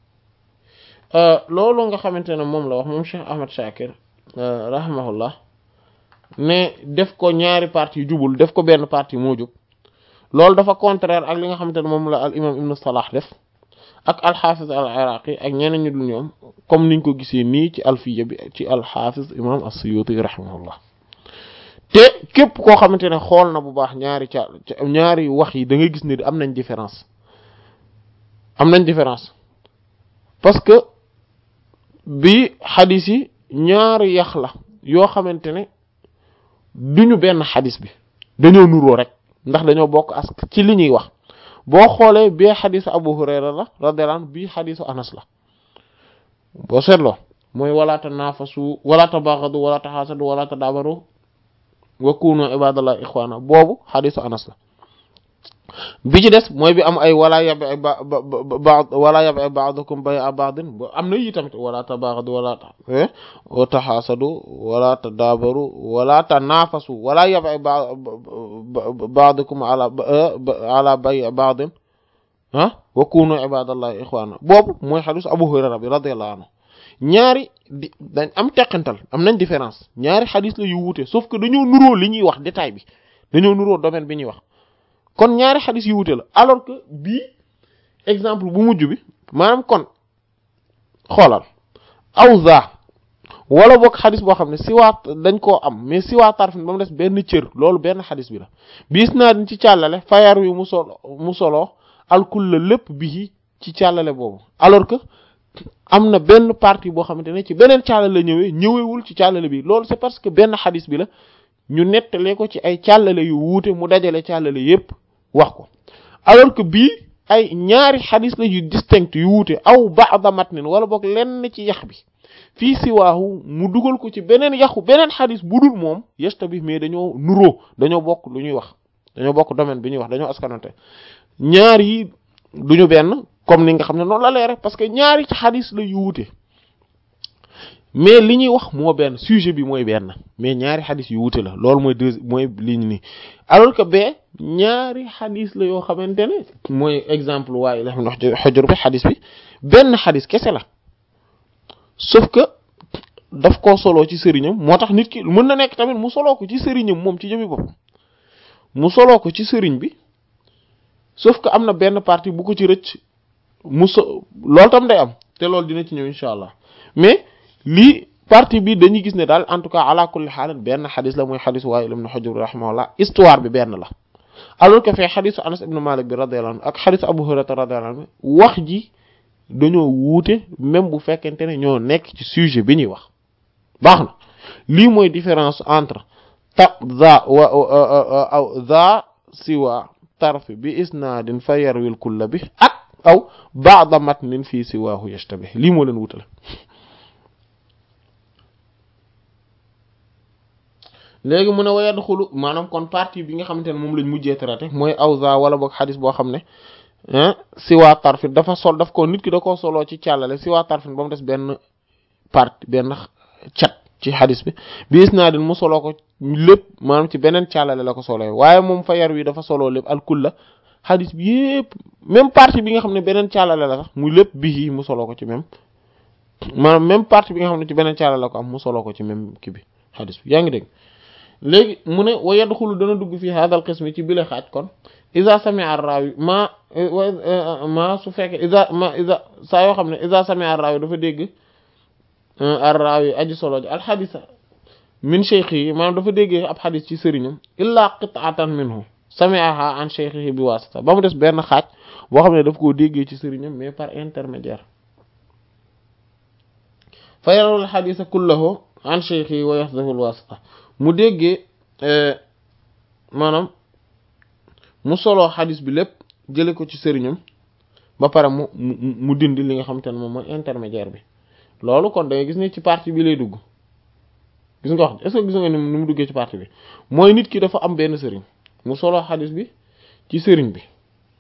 loolu nga xamante ne moom la wax moom Cheikh Ahmad Shakir rahimahullah ne def ko ñaari partie jubul def ko benn partie moo jub loolu dafa contraire ak li nga xamante ne moom la al imam ibnu Salah def ak alxaafis al iraqi ak ñeneen ñu dul ñoom comme niñ ko gisee nii ci alfiya bi ci alxaafis imam as-Suyuti rahimahullah te képp koo xamante ne xool na bu baax ñaari ca ñaari wax yi da ngay gis ne am nañ différence am nañ différence parce que bi xadis yi ñaari yax la yoo xamante ne duñu benn xadis bi dañoo nuroo rek ndax dañoo bokk as ci li ñuy wax boo xoolee bee xadisu Abu Hurayra la radiyallahu anhu bii xadisu Anas la boo seetloo mooy wala tanaafasu wala tabaghadu wala taxaasadu wala tadaabaru wa kunu ibadallahi ikhwana boobu xadisu Anas la bi ci des mooy bi am ay wala yabi ba ba wala yabi ba'dukum bay'a ba'din am na yi tamit wala tabaghadu wala taxaasadu wala tadaabaru wala tanaafasu wala yabi ba'dukum ala ala bay'i ba'din ah wa kunu ibadallahi ikhwana boobu mooy xadis Abu Hurayra bi radiyallahu anhu ñaari di dañ am teqantal am nañ différence ñaari xadis la yu wuute sauf que dañoo nuróo li ñuy wax détail bi dañoo nuróo domaine bi ñuy wax kon ñaari xadis yu wuute la alors que bii exemple bu mujj bi maanaam kon xoolal awza wala boog xadis boo xam ne siwaat dañ koo am mais siwaat tarfin ba mu des benn cër loolu benn xadis bi la bis naa dañ ci càllale fayar wi mu solo mu soloo alkul la lépp bii ci càllale boobu alors que am na benn partie boo xamante ne ci beneen càllale la ñëwee ñëwewul ci càllale bi loolu c'est parce que benn xadis bi la ñu nettalee ko ci ay càllale yu wuute mu dajale càllale yépp wax ko alors que bii ay ñaari xadis la yu distinct yu wuute aw ba'da matnin wala boog lenn ci yax bi fii siwaahu mu dugal ko ci beneen yaxu beneen xadis bu dul moom yesta bi mais dañoo nuroo dañoo bokk lu ñuy wax dañoo bokk domaine bi ñuy wax dañoo askanante ñaar yi duñu benn comme ni nga xam ne noonu la leere parce que ñaari xadis la yu wuute mais li ñuy wax moo benn sujet bi mooy benn mais ñaari xadis yu wuute la loolu mooy deux mooy li ñu ni alors que bee ñaari xadis la yoo xamante ne mooy exemple waaye la xam ne xojor bi xadis bi benn xadis kese la sauf que daf koo soloo ci sëriñam moo tax nit ki mën na nekk tamit mu soloo ko ci sëriñam moom ci jëmi boppam mu soloo ko ci sëriñ bi sauf que am na benn partie bu ko ci rëcc mu so loolu tam day am te loolu dina ci ñëw incha allah mais lii partie bi dañuy gis ne daal en tout cas ala kulli xaal benn xadis la mooy xadis Waa'il ibn Hujr rahimahullah histoire bi benn la alors que fee xadisu Anas ibn Malik bi radiyallahu anhu ak xadisu Abu Hurayra radiyallahu anhu wax ji dañoo wuute même bu fekkente ne ñoo nekk ci sujet bi ñuy wax baax na lii mooy différence entre ta za wa aw za siwa tarfi bi isnaadin fa yarwil kulla bi ak aw ba'da matnin fii siwaahu yashtabih lii moo leen wutale léegi mu ne wa yadxulu maanaam kon partie bi nga xamante ne moom lañ mujjee traité mooy awza wala boog xadis boo xam ne siwaa tarfin dafa sol daf ko nit ki da koo soloo ci càllale siwaa tarfin ba mu des benn partie benn cat ci xadis bi bi isnaadin mu soloo ko lépp maanaam ci beneen càllale la ko soloo waaye moom fa yar wi dafa soloo lépp alkulla xadis bi yépp même partie bi nga xam ne beneen càllale la sax muy lépp bii mu soloo ko ci même maanaam même partie bi nga xam ne ci beneen càllale la ko am mu soloo ko ci même kii bi xadis bi yaa ngi dégg léegi mu ne wa yadxulu dana dugg fii hadal qismi ci bile xaaj kon isa sami'a ar-rawi ma ma su fekkee isa ma isa saa yoo xam ne isa sami'a ar-rawi dafa dégg ar-rawi aji solo ji alxadisa min cheikhihi maanaam dafa déggee ab xadis ci sëriñam illa qit'atan minhu sami'aha an cheikhihi bi wasita ba mu des benn xaaj boo xam ne daf koo déggee ci sëriñam mais par intermédiaire fa yarawul xadisa kullahu an cheikhihi wa yaxdafu al-wasita mu déggee maanaam mu soloo xadis bi lépp jële ko ci sëriñam ba pare mu mu mu dindi li nga xamante ne moom mooy intermédiaire bi loolu kon da ngay gis ne ci partie bi lay dugg gis nga wax est-ce que gis nga ni mu duggee ci partie bi mooy nit ki dafa am benn sëriñ mu soloo xadis bi ci sëriñ bi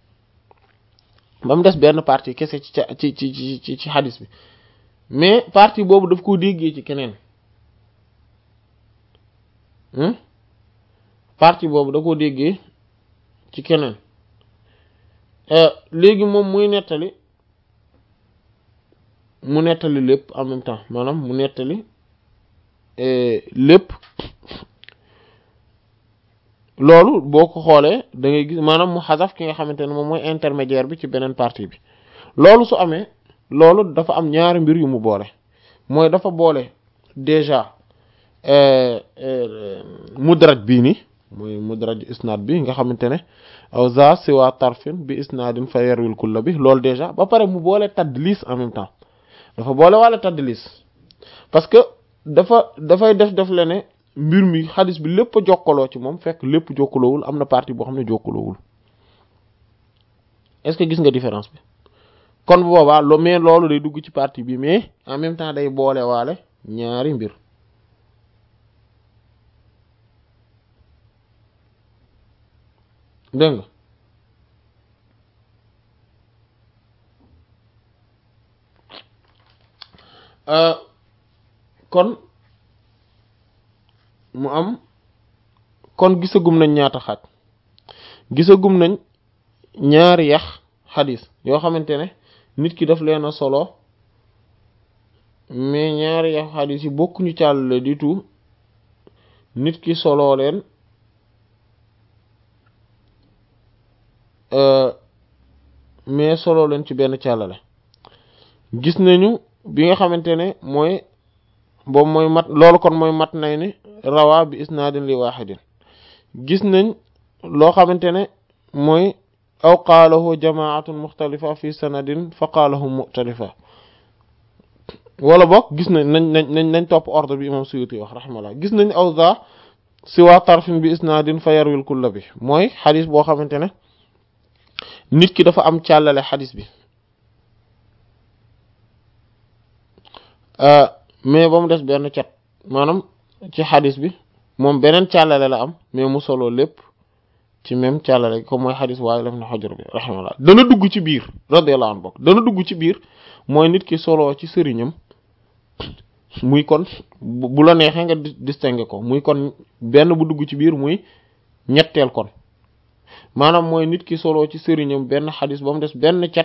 ba mu des benn partie kese ci ci ci ci ci xadis bi mais partie boobu daf koo déggee ci keneen partie boobu da koo déggee ci keneen léegi moom muy nettali mu nettali lépp en même temps maanaam mu nettali lépp loolu boo ko xoolee da ngay gis maanaam mu xasaf ki nga xamante ne moom mooy intermédiaire bi ci beneen partie bi loolu su amee loolu dafa am ñaari mbir yu mu boole mooy dafa boole déjà mudraj bii nii mooy mudraj isnaad bi nga xamante ne aw za siwa tarfin bi isnaadin fa yarwil kulla bi loolu déjà ba pare mu boole tadlis en même temps dafa boole wala tadlis parce que dafa dafay def def la ne mbir mi xadis bi lépp a jokkaloo ci moom fekk lépp jokkaloowul am na partie boo xam ne jokkaloowul est-ce que gis nga différence bi kon bu boobaa lo mais loolu day dugg ci partie bi mais en même temps day boole waale ñaari mbir dégg nga kon mu am kon gisagum nañ ñaata xaaj gisagum nañ ñaari yax xadis yoo xamante ne nit ki daf leen a solo mais ñaari yax xadis yi bokkuñu càllale du tout nit ki soloo leen mais solo leen ci benn càllale gis nañu bi nga xamante ne mooy boobu mooy mat loolu kon mooy mat nay ni rawa bi isnaadin li waaxidin gis nañ loo xamante ne mooy aw qaalahu jamaatun muxtalifa fi sanadin fa qaalahu muxtalifa wala boog gis nañ nañ nañ nañ nañ topp ordre bi imam Suyuti wax rahmallah gis nañ aw za siwa tarfin bi isnaadin fa yarwil kulla bi mooy xadis boo xamante ne nit ki dafa am càllale xadis bi mais ba mu des benn cat maanaam ci xadis bi moom beneen càllale la am mais mu solo lépp ci même càllale comme mooy xadis waaye la fi ne xojor bi rahimahullah dana dugg ci biir radiyallahu anhu bokk dana dugg ci biir mooy nit ki solo ci sëriñam muy kon bu la neexee nga distinguer ko muy kon benn bu dugg ci biir muy ñetteel kon maanaam mooy nit ki solo ci sëriñam benn xadis ba mu des benn cat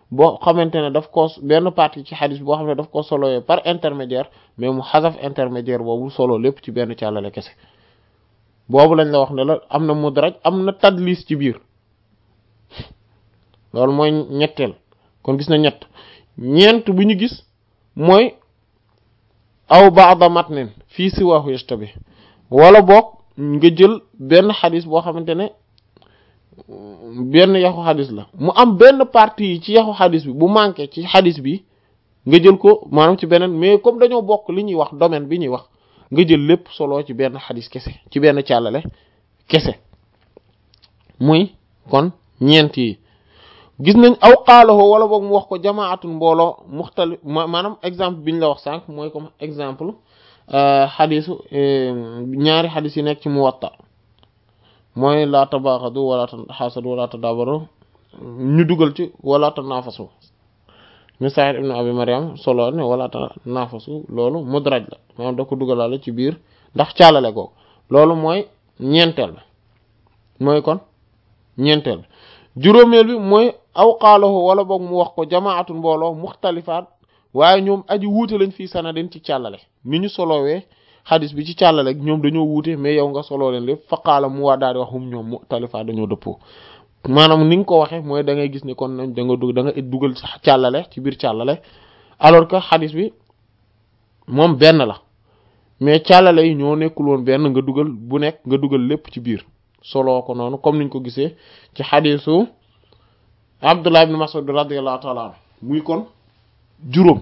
boo xamante ne daf ko benn partie ci xadis boo xam ne daf ko solowee par intermédiaire mais mu xasaf intermédiaire boobu solo lépp ci benn càllale kese boobu lañ la wax ne la am na mudraj am na tadlis ci biir loolu mooy ñetteel kon gis na ñett ñeent bu ñu gis mooy aw ba'da matnin fii siwaahu yashtabi wala boog nga jël benn xadis boo xamante ne benn yaxu xadis la mu am benn partie yi ci yaxu xadis bi bu manqué ci xadis bi nga jël ko maanaam ci beneen mais comme dañoo bokk li ñuy wax domaine bi ñuy wax nga jël lépp solo ci benn xadis kese ci benn càllale kese muy kon ñeent yi gis nañ aw xaaloo wala boog mu wax ko jamaatun mbooloo muxtali maanaam exemple bi ñu la wax sànq mooy comme exemple xadisu ñaari xadis yi nekk ci muwatta mooy laa tabaaxadu wala taxaasadu wala tadaabaru ñu dugal ci wala tanaafasu mi Sa'id ibn Abi Maryam solo ne wala tanaafasu loolu mudraj la maanaam da ko dugalaale ci biir ndax caalale googu loolu mooy ñeenteel la mooy kon ñeenteel juróomeel bi mooy aw xaalahu wala boog mu wax ko jamaatun mbooloo muxtalifaat waaye ñoom aji wuute lañ fii sanadin ci càllale ni ñu solowee xadis bi ci càllale ñoom dañoo wuute mais yow nga soloo leen lépp fa qaala mu waa daal di wax hum ñoom muxtalifaat dañoo dëppoo maanaam ni nga ko waxee mooy da ngay gis ni kon da nga dug da nga dugal càllale ci biir càllale alors que xadis bi moom benn la mais càllale yi ñoo nekkul woon benn nga dugal bu nekk nga dugal lépp ci biir soloo ko noonu comme niñ ko gisee ci xadisu Abdullah ibn Mas'ud radiyallahu ta'ala anhu muy kon juróom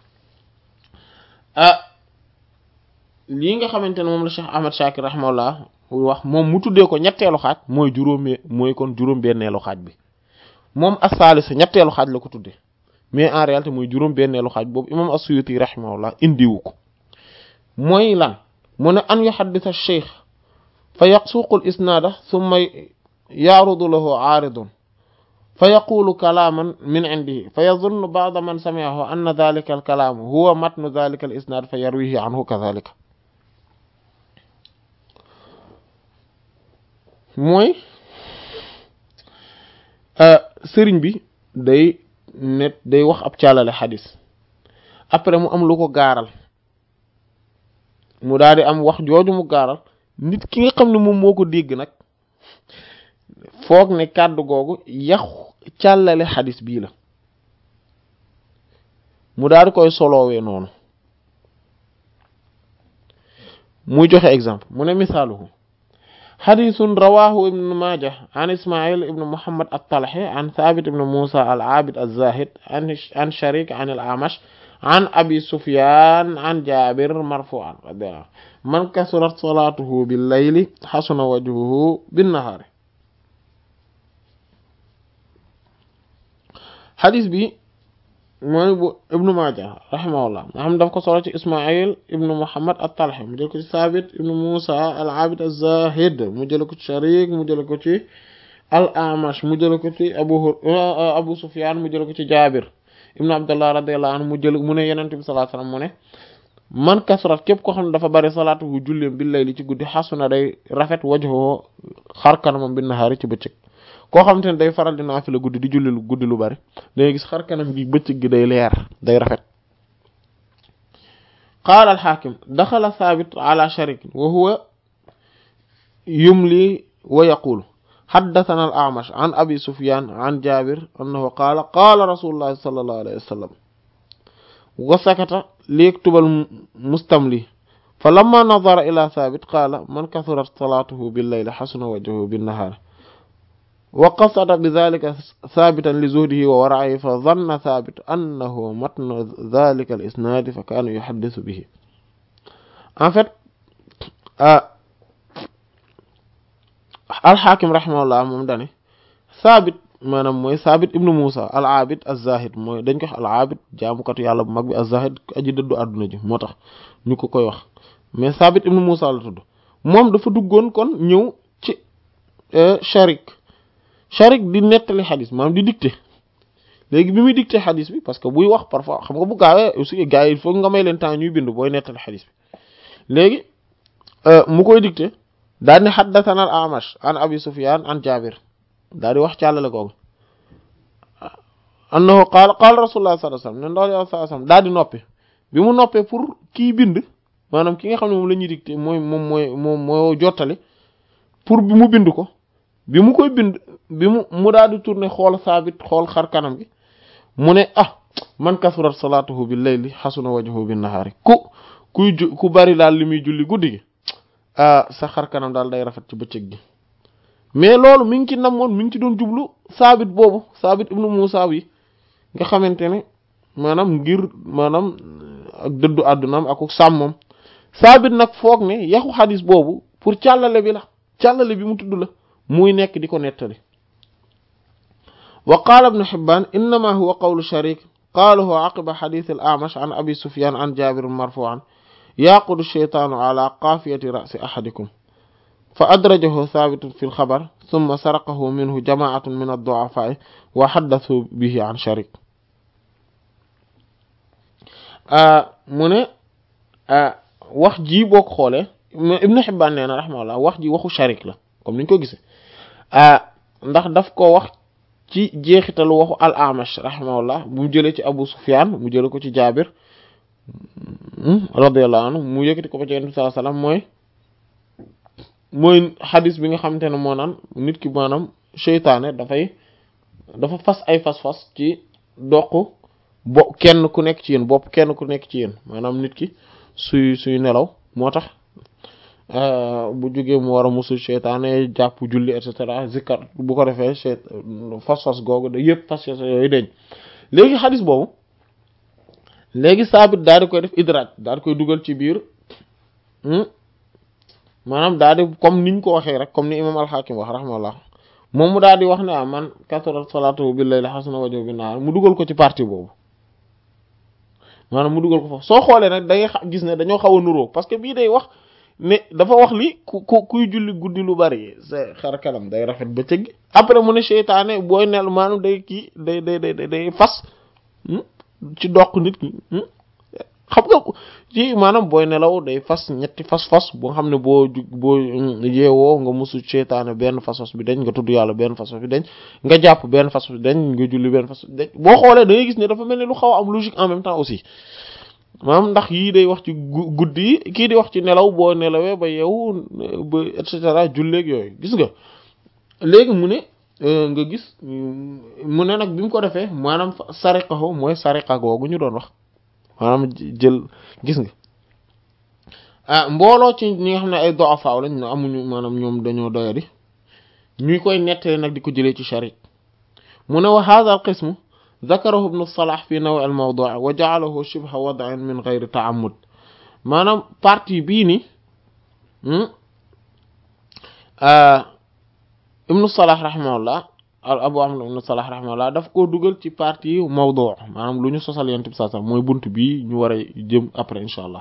ah lii nga xamante ne moom la Cheikh Ahmad Shakir rahimahullah wax moom mu tuddee ko ñetteelu xaaj mooy juróomee mooy kon juróom benneelu xaaj bi moom as-salisa ñetteelu xaaj la ko tuddee mais en réalité mooy juróom benneelu xaaj boobu imam as-Suyuti rahimahullah indiwu ko mooy lan mu ne an yuhaddisa cheikh fa yaqsuqu al isnaada summa yaarudu lahu aaridun fa yaqulu kalaaman min indihi fa yazunnu ba'da man sami'ahu anna dhalika al kalaam huwa matnu dhalika al isnaad fa yarwihi anhu kadhalika mooy sëriñ bi day net day wax ab càllale xadis après mu am lu ko gaaral mu daal di am wax jooju mu gaaral nit ki nga xam ne moom moo ko dégg nag foog ne kàddu googu yaxu càllale xadis bii la mu daal di koy soloowee noonu muy joxe exemple mu ne misaaluhu xadisun rawahu ibnu majah an ismail ibnu muhammad at-talhi an thabit ibnu musa al-abid az-zahid an sharik an al-amash an abi sufyan an jabir marfu'an man kasurat salatuhu bil-layli hasuna wajhuhu bin-nahari xadis bi mooy bu ibnu Maaja rahimahullah nga xam daf ko solo ci Ismail ibnu Muhammad at-Talhi mu jël ko ci Sabit ibnu Musa al-Abid az-Zahid mu jël ko ci Sharik mu jël ko ci al-Amash mu jël ko ci Abu Abu Sufyan mu jël ko ci Jabir ibnu Abdullah radiyallahu anhu mu jël mu ne Yonent bi sallallahu alayhi wasallam mu ne man kasrat képp ko xam ne dafa bari salaatu bu julleem bil layli ci guddi xasuna day rafet wajhuhu xar kanamam bin nahaari ci bëccëg koo xamante ne day faral di naafila guddi di julli lu guddi lu bari dangay gis xar kanam gi bëccëg gi day leer day rafet qaala alxaakim daxala saabit ala sharik wa huwa yumli wa yaqulu xaddatana al amash an abi sufyan an jabir annahu qaala qaala rasulullahi sallallahu alayhi wa sallam wa sakata liyaktubal mustamli fa lamma nadara ila saabit qaala man kathurat salaatuhu billayli xasuna wajhuhu binnahaari wa qasada bi dhalika thabitan li zuhdihi wa wara'ihi fa dhanna thabit annahu matnu dhalika al isnad fa kana yuhaddithu bihi en fait alxaakim rahimahullah moom dane thabit maanaam mooy thabit ibnu musa al abid az-zahid mooy dañ ko wax al abid jaamukatu yàlla bu mag bi az-zahid aji dëddu àdduna ji moo tax ñu ko koy wax mais thabit ibnu musa la tudd moom dafa duggoon kon ñëw ci sharik sharik di nettali xadis maanaam di dicté léegi bi muy dicté xadis bi parce que buy wax parfois xam nga bu gaawee aussi gars yi il faut nga may leen temps ñuy bind booy nettali xadis bi léegi mu koy dicté daal ni xaddathana al amash an abi sufyan an jabir daal di wax càllale googu annahu qaala qaala rasulullah sallallahu alayhi wasallam ne ndaw yàlla sallallahu alayhi wasallam daal di noppi bi mu noppee pour kii bind maanaam ki nga xam ne moom la ñuy dicté mooy moom mooy moom moo jottali pour bi mu bind ko bi mu koy bind bi mu mu daal di tourner xool saabit xool xar kanam gi mu ne ah man kasurat salaatuhu bil layli xasuna wajhuhu bin nahaari ku kuy ju ku bari daal li muy julli guddi gi ah sa xar kanam daal day rafet ci bëccëg gi mais loolu mi ngi ci namoon mi ngi ci doon jublu saabit boobu saabit ibnu Muusa yi nga xamante ne maanaam ngir maanaam ak dëddu àddunaam ak sàmmam saabit nag foog ne yaxu xadis boobu pour càllale bi la càllale bi mu tudd la muy nekk di ko nettali wa qaala ibnu Hibbaan innama huwa qawlu sharik qaalahu aqiba xadis al A'mash an abi Sufyaan an Jaabir marfu'an yaqudu sheytaanu ala qaafiyati ra'si ahadikum fa adrajahu thabitun fi lxabar summa saraqahu minhu jamaatun min addu'afaa'i wa xaddasu bihi an sharik mu ne wax ji boo ko xoolee ibnu Hibbaan nee na rahimahullah wax ji waxu sharik la comme niñ ko gisee ndax daf ko wax ci jeexitalu waxu al Amash rahimahullah bu mu jëlee ci Abu Sufyaan mu jëlee ko ci Jaabir radiyallahu anhu mu yëkkati ko ba ci Yonent bi sallallahu alayhi wasallam mooy mooy xadis bi nga xamante ne moo naan nit ki maanaam seytaane dafay dafa fas ay fas-fas ci doq bo kenn ku nekk ci yéen bopp kenn ku nekk ci yéen maanaam nit ki suy suy nelaw moo tax bu jógee mu war a musul seytaane jàpp julli et cetera zikkar bu ko defee seyt fas-fas googu da yëpp fas-fas yooyu deñ léegi xadis boobu léegi saabit daal di koy def idraaj daal di koy dugal ci biir maanaam daal di comme niñ ko waxee rek comme ni imam al-Hakim wax rahmallah moom mu daal di wax ne ah man kasurat salaatuhu bil layli hasuna wajhuhu bin nahaar mu dugal ko ci partie boobu maanaam mu dugal ko foofu soo xoolee nag da ngay gis ne dañoo xaw a nuroo parce que bii day wax ne dafa wax li ku ku kuy julli guddi lu bari sa xar kanam day rafet ba cëgg après mu ne seytaane booy nel maanaam day kii day day day day fas ci doq nit ki xam nga ci maanaam booy nelaw day fas ñetti fas-fas boo xam ne boo ju boo yeewoo nga musu seytaane benn fas-fas bi dañ nga tudd yàlla benn fas-fas bi dañ nga jàpp benn fas-fas bi dañ nga julli benn fas dañ boo xoolee da ngay gis ne dafa mel ni lu xaw a am logique en même temps aussi maanaam ndax yii day wax ci guddi yi kii di wax ci nelaw boo nelawee ba yeewu ba et cetera julleeg yooyu gis nga léegi mu ne nga gis mu ne nag bi mu ko defee maanaam sariqahu mooy sariqa googu ñu doon wax maanaam jël gis nga ah mbooloo ci ñi nga xam ne ay du'afa lañ amuñu maanaam ñoom dañoo doyadi ñuy koy nettali nag di ko jëlee ci sharik mu ne wa hadha al qismu ذكره ابن الصلاح في نوع الموضوع وجعله شبه وضع من غير تعمد maanaam partie bii ni ibnu Salah rahimahullah Abu Amr ibnu Salah rahimahullah daf koo dugal ci partie mawdu maanaam lu ñu sosal yent bi saa sax mooy bunt bii ñu war a jëm après insha allah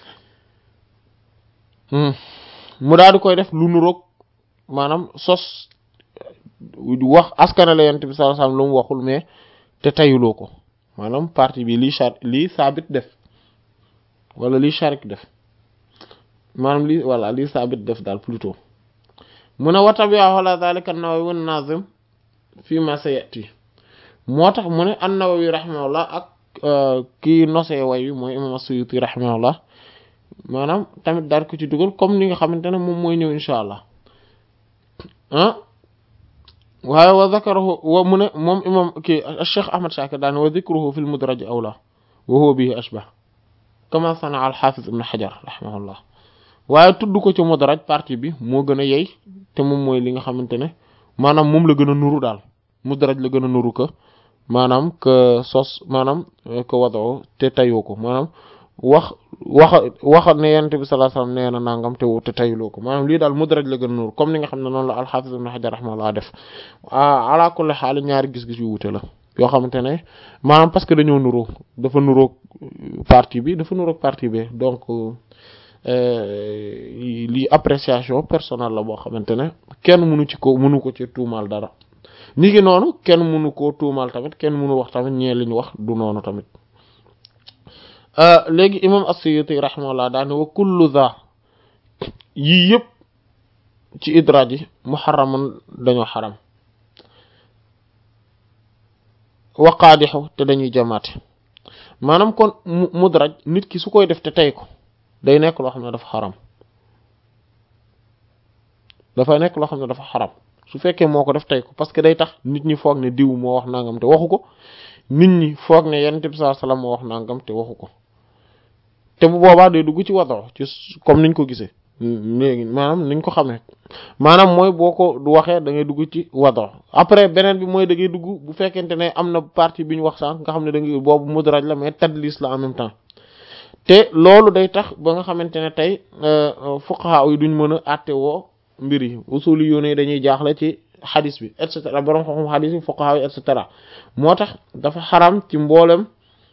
mu daal di koy def lu nuroog maanaam sos wax askanale yent bi saa sax lu mu waxul mais te tayuloo ko maanaam partie bi lii char lii saabit def wala lii sharik def maanaam lii voilà lii saabit def daal plutôt mu ne wa tabi'a ala dhalika an-Nawawi an-Nazim fi ma sayati moo tax mu ne an-Nawawi rahimahullah ak kii nosee way wi mooy imam as-Suyuti rahimahullah maanaam tamit daal ko ci dugal comme ni nga xamante ne moom mooy ñëw insha allah ah waaye wa zakarahu wa mu ne moom imam kii Cheikh Ahmad Shakir daane wa dhikruhu fi al-mudraj awla wa huwa bihi ashbah kama sana al-Hafiz ibn Hajar rahimahullah waaye tudd ko ci mudraj partie bi moo gën a yey te moom mooy li nga xamante ne maanaam moom la gën a nuru daal mudraj la gën a nuru que maanaam que sos maanaam que wado te tayoo ko maanaam wax waxa waxa ne yonent bi sallallahu alayhi wasallam nee na nangam te te tayuloo ko maanaam lii daal mudraj la gën a nuru comme ni nga xam ne noonu la al-Hafiz ibn Hajar rahimahullah def ala kulli xaal ñaari gis-gis yu wute la yoo xamante ne maanaam parce que dañoo nuroo dafa nuroog partie bi dafa nuroog partie bi donc lii appréciation personnelle la boo xamante ne kenn mënu ci ko mënu ko ci tuumaal dara ni ngi noonu kenn mënu koo tuumaal tamit kenn mënu wax tamit ñee li ñu wax du noonu tamit léegi imam as-Suyuti rahimahullah daane wa kullu za yii yëpp ci idraaj yi muharramun dañoo xaram waqaadixu te dañuy jamaate maanaam kon mudraj nit ki su koy def te tey ko day nekk loo xam ne dafa xaram dafa nekk loo xam ne dafa xaram su fekkee moo ko def tey ko parce que day tax nit ñi foog ne diw moo wax nangam te waxu ko nit ñi foog ne yonent bi sallallahu alayhi wasallam moo wax nangam te waxu ko te bu boobaa day dugg ci wado ci comme niñ ko gisee léegi maanaam niñ ko xamee maanaam mooy boo ko du waxee da ngay dugg ci wado après beneen bi mooy da ngay dugg bu fekkente ne am na partie bi ñu wax sànq nga xam ne da ngay boobu mudraj la mais tadlis la en même temps te loolu day tax ba nga xamante ne tey fuqaha yi duñ mën a àtte woo mbir yi usuli yoon yi dañuy jaaxle ci xadis bi et cetera borom xam-xam xadis bi fuqaha yi et cetera moo tax dafa xaram ci mboolem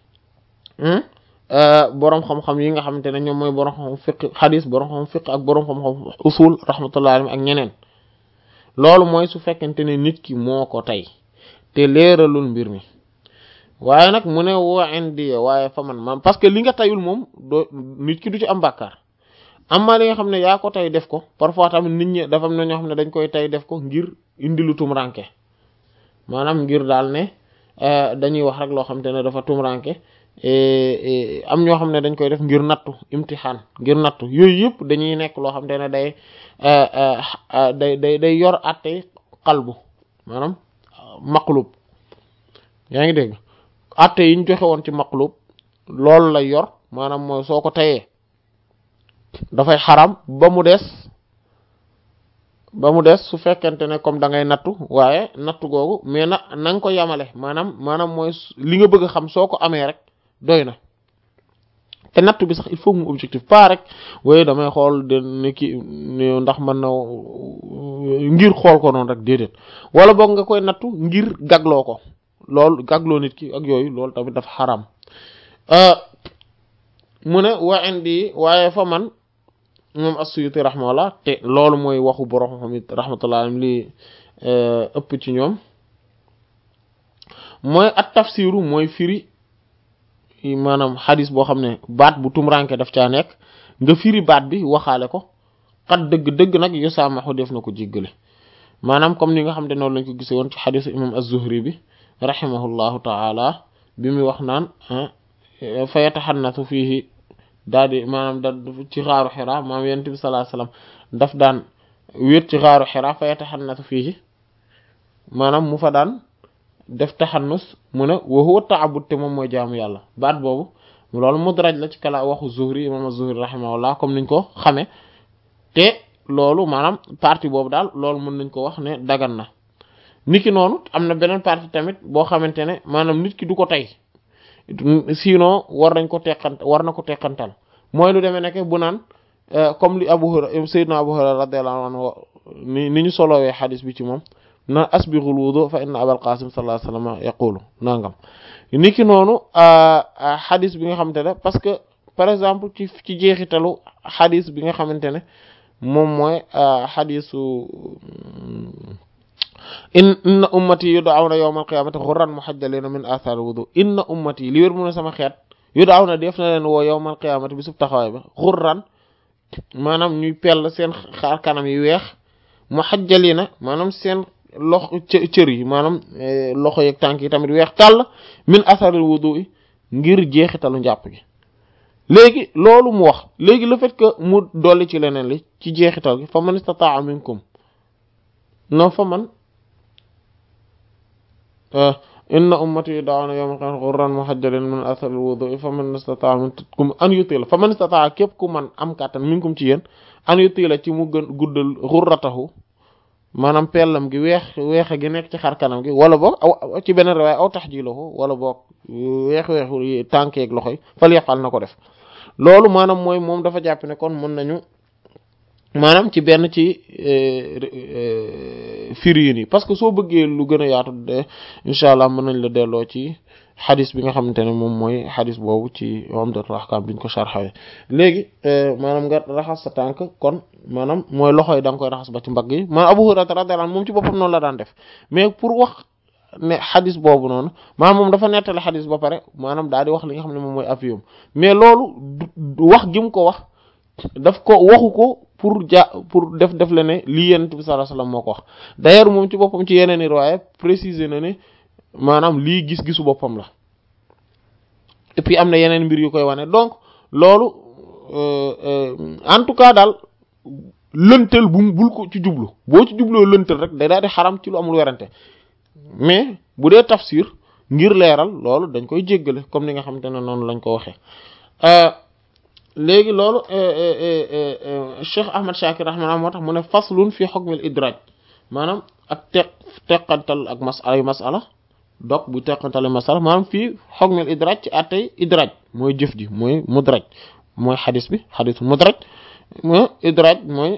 borom xam-xam yi nga xamante ne ñoom mooy borom xam-xam fiq xadis borom xam fiq ak borom xam-xam usul rahmatullahi alayhi ak ñeneen loolu mooy su fekkente ne nit ki moo ko tey te leeralul mbir mi waaye nag mu ne woo indi waaye fa man man parce que li nga tayul moom doo nit ki du ci am bàkkaar amma li nga xam ne yaa ko tey def ko parfois tamit nit ñi dafa am na ñoo xam ne dañ koy tey def ko ngir indi lu tumranke maanaam ngir daal ne dañuy wax rek loo xam te ne dafa tumranke am ñoo xam ne dañ koy def ngir nattu imtixaan ngir nattu yooyu yëpp dañuy nekk loo xam te ne day day day day yor àtte xalbu maanaam maqlub yaa ngi dégg àtte yi ñu joxe woon ci maqlub loolu lay yor maanaam mooy soo ko teyee dafay xaram ba mu des ba mu des su fekkente ne comme da ngay nattu waaye nattu googu mais na na nga ko yamale maanaam maanaam mooy li nga bëgg a xam soo ko amee rek doy na te nattu bi sax il faut mu objectif pas rek waaye damay xool de ne ki ndax mën na ngir xool ko noonu rek déedéet wala boog nga koy nattu ngir gagloo ko loolu gagloo nit ki ak yooyu loolu tamit dafa xaram mu ne wa indi waaye fa man moom as-Suyuti rahmatullah te loolu mooy waxu borom xam it rahmatullah li ëpp ci ñoom mooy at tafsiru mooy firi maanaam xadis boo xam ne baat bu tumranke daf caa nekk nga firi baat bi waxaale ko xat dëgg-dëgg nag yu saamaxu def na ko jéggale maanaam comme ni nga xam ne noonu lañ ko gisee woon ci xadisu imam az-Zuhri bi rahimahullahu taala bi muy wax naan fa yataxannatu fiihi daal di maanaam da ci xaaru xira maanaam yonent bi sallallahu alayhi wasallam daf daan wéet ci xaaru xira fa yataxannatu fiihi maanaam mu fa daan def taxannus mu ne wa huwa ta'abbud te moom mooy jaamu yàlla baat boobu loolu mudraj la ci kala waxu Zuhri imam az-Zuhri rahimahullah comme niñ ko xame te loolu maanaam partie boobu daal loolu mën nañ ko wax ne dagan na niki noonu am na beneen partie tamit boo xamante ne maanaam nit ki du ko tey sinon war nañ ko teqant war na ko teqantal mooy lu demee nekk bu naan comme li Abu Hurayra Sayyidina Abu Hurayra radiyallahu anhu ni ni ñu solowee xadis bi ci moom na asbighul wudu fa inna Abal Qasim sallallahu alayhi wasallam yaqulu nangam niki noonu xadis bi nga xamante ne parce que par exemple ci ci jeexitalu xadis bi nga xamante ne moom mooy xadisu inna ummati yud'awna yawmal qiyamati ghurran muhajjalina min athar wudu inna ummati li wér mu ne sama xeet yud'awna def na leen woo yawmal qiyamati bi sub taxawaay ba ghurran maanaam ñuy pell seen xaar kanam yi weex muhajjalina maanaam seen loxo cër yi maanaam loxo yeeg tànk yi tamit weex tàll min athar wudu yi ngir jeexitalu njàpp gi léegi loolu mu wax léegi le fait que mu dolli ci leneen li ci jeexital gi fa man istata'a minkum non fa man inna ummati yud'awna yawmal qiyamati ghurran muhajjalin min athari al-wudu'i faman istata'a minkum an yutila faman istata'a képp ku man am kàttan minkum ci yéen an yutila ci mu gën guddal ghurratahu maanaam pellam gi weex weexe gi nekk ci xar kanam gi wala boog aw ci beneen riwaaya aw tahjiluhu wala boog weex weexu tànkeeg loxoy fal yafal na ko def loolu maanaam mooy moom dafa jàpp ne kon mën nañu maanaam ci benn ci firi yi parce que soo bëggee lu gën a yaatu de incha allah mën nañ la delloo ci xadis bi nga xamante ne moom mooy xadis boobu ci Umdatul Ahkam biñ ko sharxawee léegi maanaam nga raxas sa tànk kon maanaam mooy loxo yi da nga koy raxas ba ci mbagg yi maanaam Abu Hurayra radiyallahu anhu moom ci boppam noonu la daan def mais pour wax ne xadis boobu noonu maanaam moom dafa nettali xadis ba pare maanaam daal di wax li nga xam ne moom mooy afiyum mais loolu wax gi mu ko wax daf ko waxu ko pour ja pour def def la ne lii Yonent bi sallallahu alayhi wasallam moo ko wax d'ailleurs moom ci boppam ci yeneen i riwaaya préciser na ne maanaam lii gis-gisu boppam la et puis am na yeneen mbir yu koy wane donc loolu en tout cas daal lëntal bu bul ko ci jublu boo ci jubloo lëntal rek day daal di xaram ci lu amul werante mais bu dee tafsir ngir leeral loolu dañ koy jéggale comme ni nga xamante ne noonu lañ ko waxee léegi loolu Cheikh Ahmad Shakir rahmaanah moo tax mu ne faslun fi hukmil idraaj maanaam ak teq teqantal ak mas ay masala donc bu teqantale masala maanaam fii hukmil idraaj ci attey idraaj mooy jëf ji mooy mudraj mooy xadis bi xadisu mudraj mooy idraaj mooy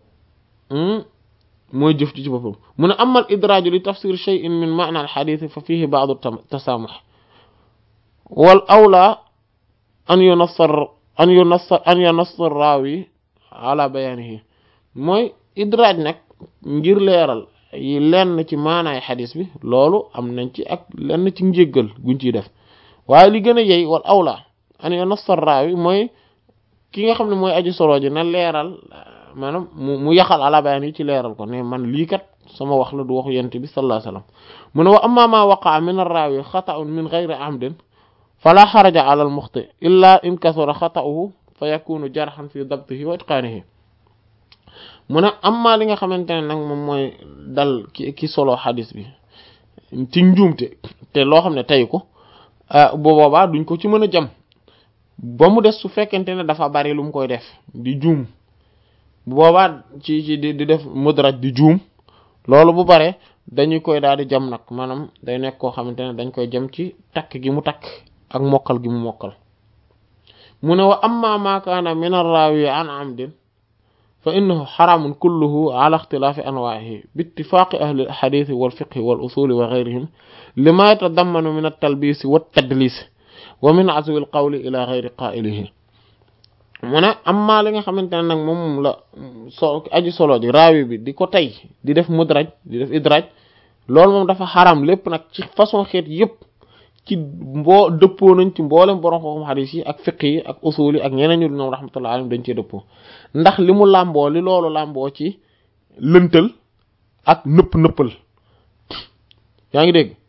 mooy jëf ji ci boppam mu ne amal idraaju li tafsir shay'in min ma'na al xadis fa fihi ba'du tasaamux wal awla an yunassar an yunassar an yunassar raawi ala bayaanihi mooy idraaj nag ngir leeral yi lenn ci maanaay xadis bi loolu am nañ ci ak lenn ci njéggal guñ ciy def waaye li gën a yey wal awla an yunassar raawi mooy ki nga xam ne mooy aji solo ji na leeral maanaam mu mu yaxal ala bayaan yi ci leeral ko ne man lii kat sama wax la du waxu yent bi sallallahu alayhi wasallam mu ne wa amma ma waqa'a min ar-raawi xata'un min ghayri amdin fala xaraja ala al-muxti illa in kasura xata'uhu fa yakunu jarhan fi dabtihi wa itqaanihi mu ne amma li nga xamante ne nag moom mooy dal ki ki solo xadis bi ci njuumte te loo xam ne tey ko bu boobaa duñ ko ci mën a jam ba mu des su fekkente ne dafa bari lu mu koy def di juum bu boobaa ci ci di di def mudraj di juum loolu bu bare dañu koy daal di jam nag maanaam day nekk koo xamante ne dañ koy jam ci takk gi mu takk ak mokkal gi mu mokkal mu ne wa amma ma kaana min ar-rawi an amdin fa innahu xaramun kulluhu ala ixtilaafi anwaa'ihi bi ittifaaqi ahli al-xadiisi wal fiqhi wal usuuli wa gayrihim lima yatadammanu min at-talbiisi wat tadliisi wa min azwi al-qawli ila gayri qaa'ilihi mu ne amma li nga xamante ne nag moom la so aji solo ji raawi bi di ko tey di def mudraj di def idraj loolu moom dafa xaram lépp nag ci façon xeet yépp ci mboo dëppoo nañ ci mboolem borom xam xadiis yi ak fiq yi ak usul yi ak ñeneen ñu ñoom rahmatullah alayhim dañ cee dëppoo ndax li mu làmboo li loolu làmboo ci lëntal ak nëpp nëppal yaa ngi dégg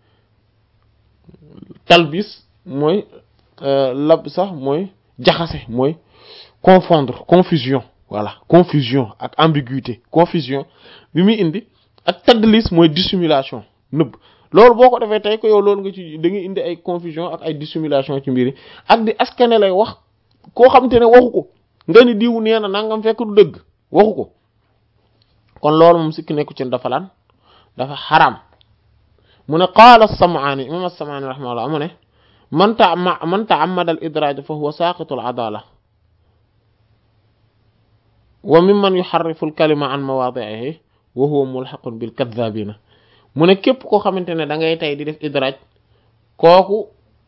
talbis mooy lab sax mooy jaxase mooy confondre confusion voilà confusion ak ambiguïté confusion bi muy indi ak tadlis mooy dissimulation nëbb loolu boo ko defee tey ko yow loolu nga ci da ngay indi ay confusion ak ay dissimulation ci mbiri ak di askane lay wax koo xamante ne waxu ko nga ni diw nee na nangam fekk du dëgg waxu ko kon loolu moom sikki nekku ci dafa lan dafa xaram mu ne qaala as-Sam'aani imam as-Sam'aani rahimahullah mu ne man ta man ta'ammada al-idraaj fa huwa saaqitu al-adaala wa mimman yuharrifu al-kalima an mawaadi'ihi wa huwa mulhaqun bil kadhaabiina mu ne képp koo xamante ne da ngay tey di def idraaj kooku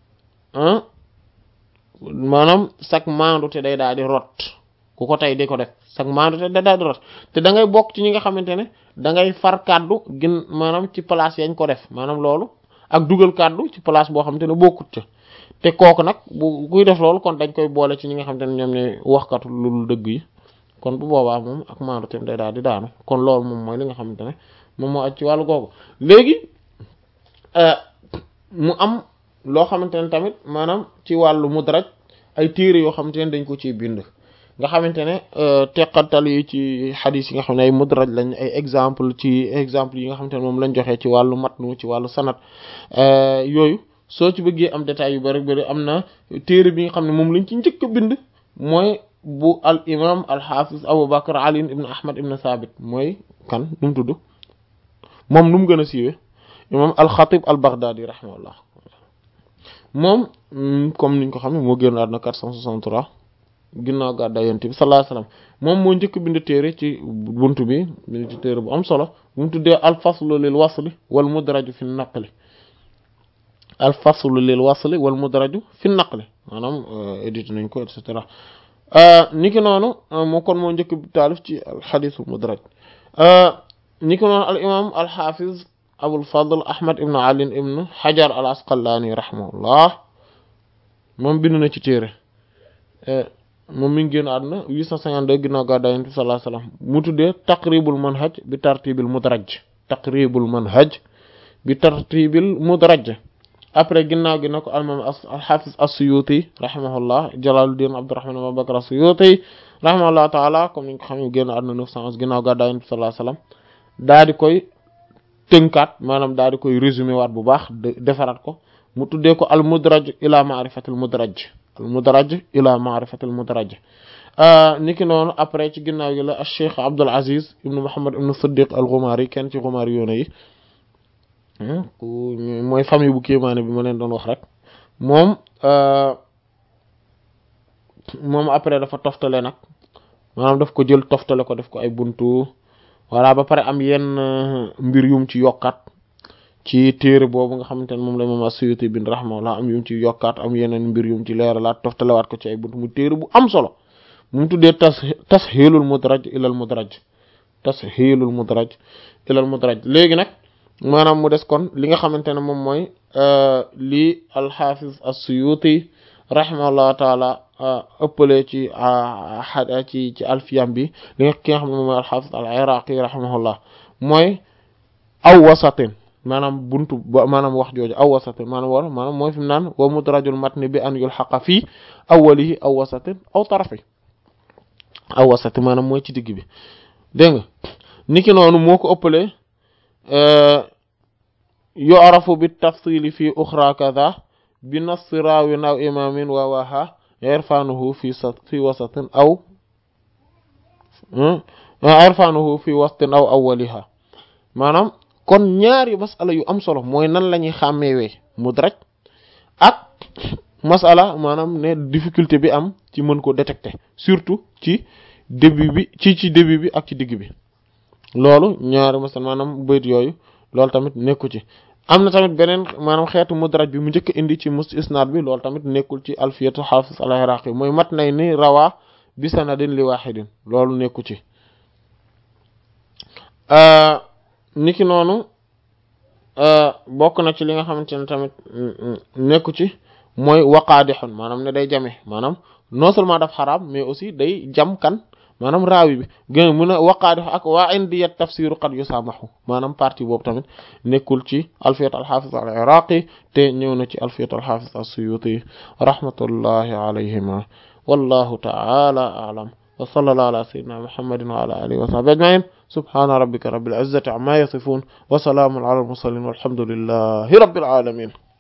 maanaam sag maandu te day daal di rot ku ko tey di ko def sag maandu te day daal di rot te da ngay bokk ci ñi nga xamante ne da ngay far kàddu gën maanaam ci place yañ ko def maanaam loolu ak dugal kàddu ci place boo xamante ne bokkut ca te kooku nag bu kuy def loolu kon dañ koy boole ci ñi nga xamante ne ñoom ne waxkatu lu dëgg yi kon bu boobaa moom ak maandu te day daal di daanu kon loolu moom mooy li nga xamante ne moom moo aj ci wàllu googu léegi mu am loo xamante ne tamit maanaam ci wàllu mudraj ay téere yoo xamante ne dañ ko ciy bind nga xamante ne teqantal yi ci xadis yi nga xam ne ay mudraj lañ ay exemple ci exemple yi nga xamante ne moom lañ joxee ci wàllu matnu ci wàllu sanat yooyu soo ci bëggee am détails yu bari bari am na téere bi nga xam ne moom lañ ci njëkk a bind mooy bu al imam al hafiz Abu Bakr Ali ibn Ahmad ibn Thabit mooy kan nu mu tudd moom nu mu gën a siiwee imam al Khatib al Baghdadi rahimahullah moom comme niñ ko xam ne moo génn àdduna 463 ginnaaw gàddaay yonent bi sallallahu alayhi wasallam moom moo njëkk bind téere ci buntu bi bind ci téere bu am solo bu mu tuddee al faslu lil wasli wal mudraju fi naqli al faslu lil wasli wal mudraju fi naqli maanaam édité nañ ko et cetera niki noonu moo kon moo njëkk taalif ci al xadiisul mudraj niki noonu al imam al xaafiz abul fadl ahmad ibn ali ibn hajar al asqalaani rahimahullah moom bind na ci téere moom mi ngi génn àdduna 852 ginnaaw gàddaay Yonent bi sallallahu alayhi wasallam mu tuddee taqribul manhaj bi tartibil mudraj taqribul manhaj bi tartibil mudraj après ginnaaw gi na ko almam alxafiz as-Suyuti rahimahullah Jalaluddin Abdurrahman Abu Bakr as-Suyuti rahimahullah taala comme ni nga xam ne génn àdduna neuf cent onze ginnaaw gàddaay Yonent bi sallallahu alayhi wasallam daa di koy tënkaat maanaam daa di koy résumé waat bu baax defaraat ko mu tuddee ko al mudraj ila ma'rifatil mudraj al mudraj ila ma'rifatil mudraj niki noonu après ci ginnaaw gi la al cheikh Abdul Aziz ibn Muhammad ibn Siddiq al Ghumari kenn ci Ghumari yoona yi mooy famille bu kéemaane bi ma leen doon wax rek moom moom après dafa toftale nag maanaam daf ko jël toftale ko def ko ay buntu voilà ba pare am yenn mbir yum ci yokkaat ci téere boobu nga xamante ne moom la moom as-Suyuti bin rahimahullah am yum ci yokkaat am yeneen mbir yum ci leeralaat toftalewaat ko ci ay buntu mu téere bu am solo mu tuddee tas tashiilul mudraj ilal mudraj tashiilul mudraj ilal mudraj léegi nag maanaam mu des kon li nga xamante ne moom mooy lii al-Hafiz as-Suyuti rahimahullah taala ëppale ci ci ci alfiyam bi li nga ki nga xam ne moom mooy al-Hafiz al-Iraqi rahimahullah mooy aw wasatin maanaam buntu ba maanaam wax jooju aw wasatin maanaam war maanaam mooy fi mu naan wa mudrajul matni bi an yulhaqa fii awwalihi aw wasatin aw tarafi aw wasatin maanaam mooy ci digg bi dégg nga niki noonu moo ko ëppale yu'rafu bi tafsili fi uxra kadha bi nassi raawin aw imamin wa waha irfanuhu fi sa fi wasatin aw irfanuhu fi wastin aw awwaliha maanaam kon ñaari masala yu am solo mooy nan la ñuy xàmmeewee mudraj ak masala maanaam ne difficulté bi am ci mën ko détecter surtout ci début bi ci ci début bi ak ci digg bi loolu ñaari masala maanaam bayt yooyu loolu tamit nekku ci am na tamit beneen maanaam xeetu mudraj bi mu njëkk indi ci mus isnaad bi loolu tamit nekkul ci alfiyatu xaafis al-Iraqi mooy mat nay ni rawaa bi sanadin li wahidin loolu nekku ci niki noonu bokk na ci li nga xamante ne tamit nekku ci mooy waqaadixun maanaam ne day jame maanaam non seulement daf xaraam mais aussi day jam kan maanaam raawi bi gën mun a waqaadix ak waa indiya tafsiru qad yusaamahu maanaam partie boobu tamit nekkul ci alfiyat alxaafis al iraqi te ñëw na ci alfiyat alxaafis as-suyuti rahmatullahi alayhima wallahu ta'ala a'lam wa sallallahu ala sayyidina muhammadin wa ala alihi wa sahbihi ajma'in subhana rabbika rabbil izzati amma yasifun wa salamun ala al mursalin walhamdulillahi rabbil alamin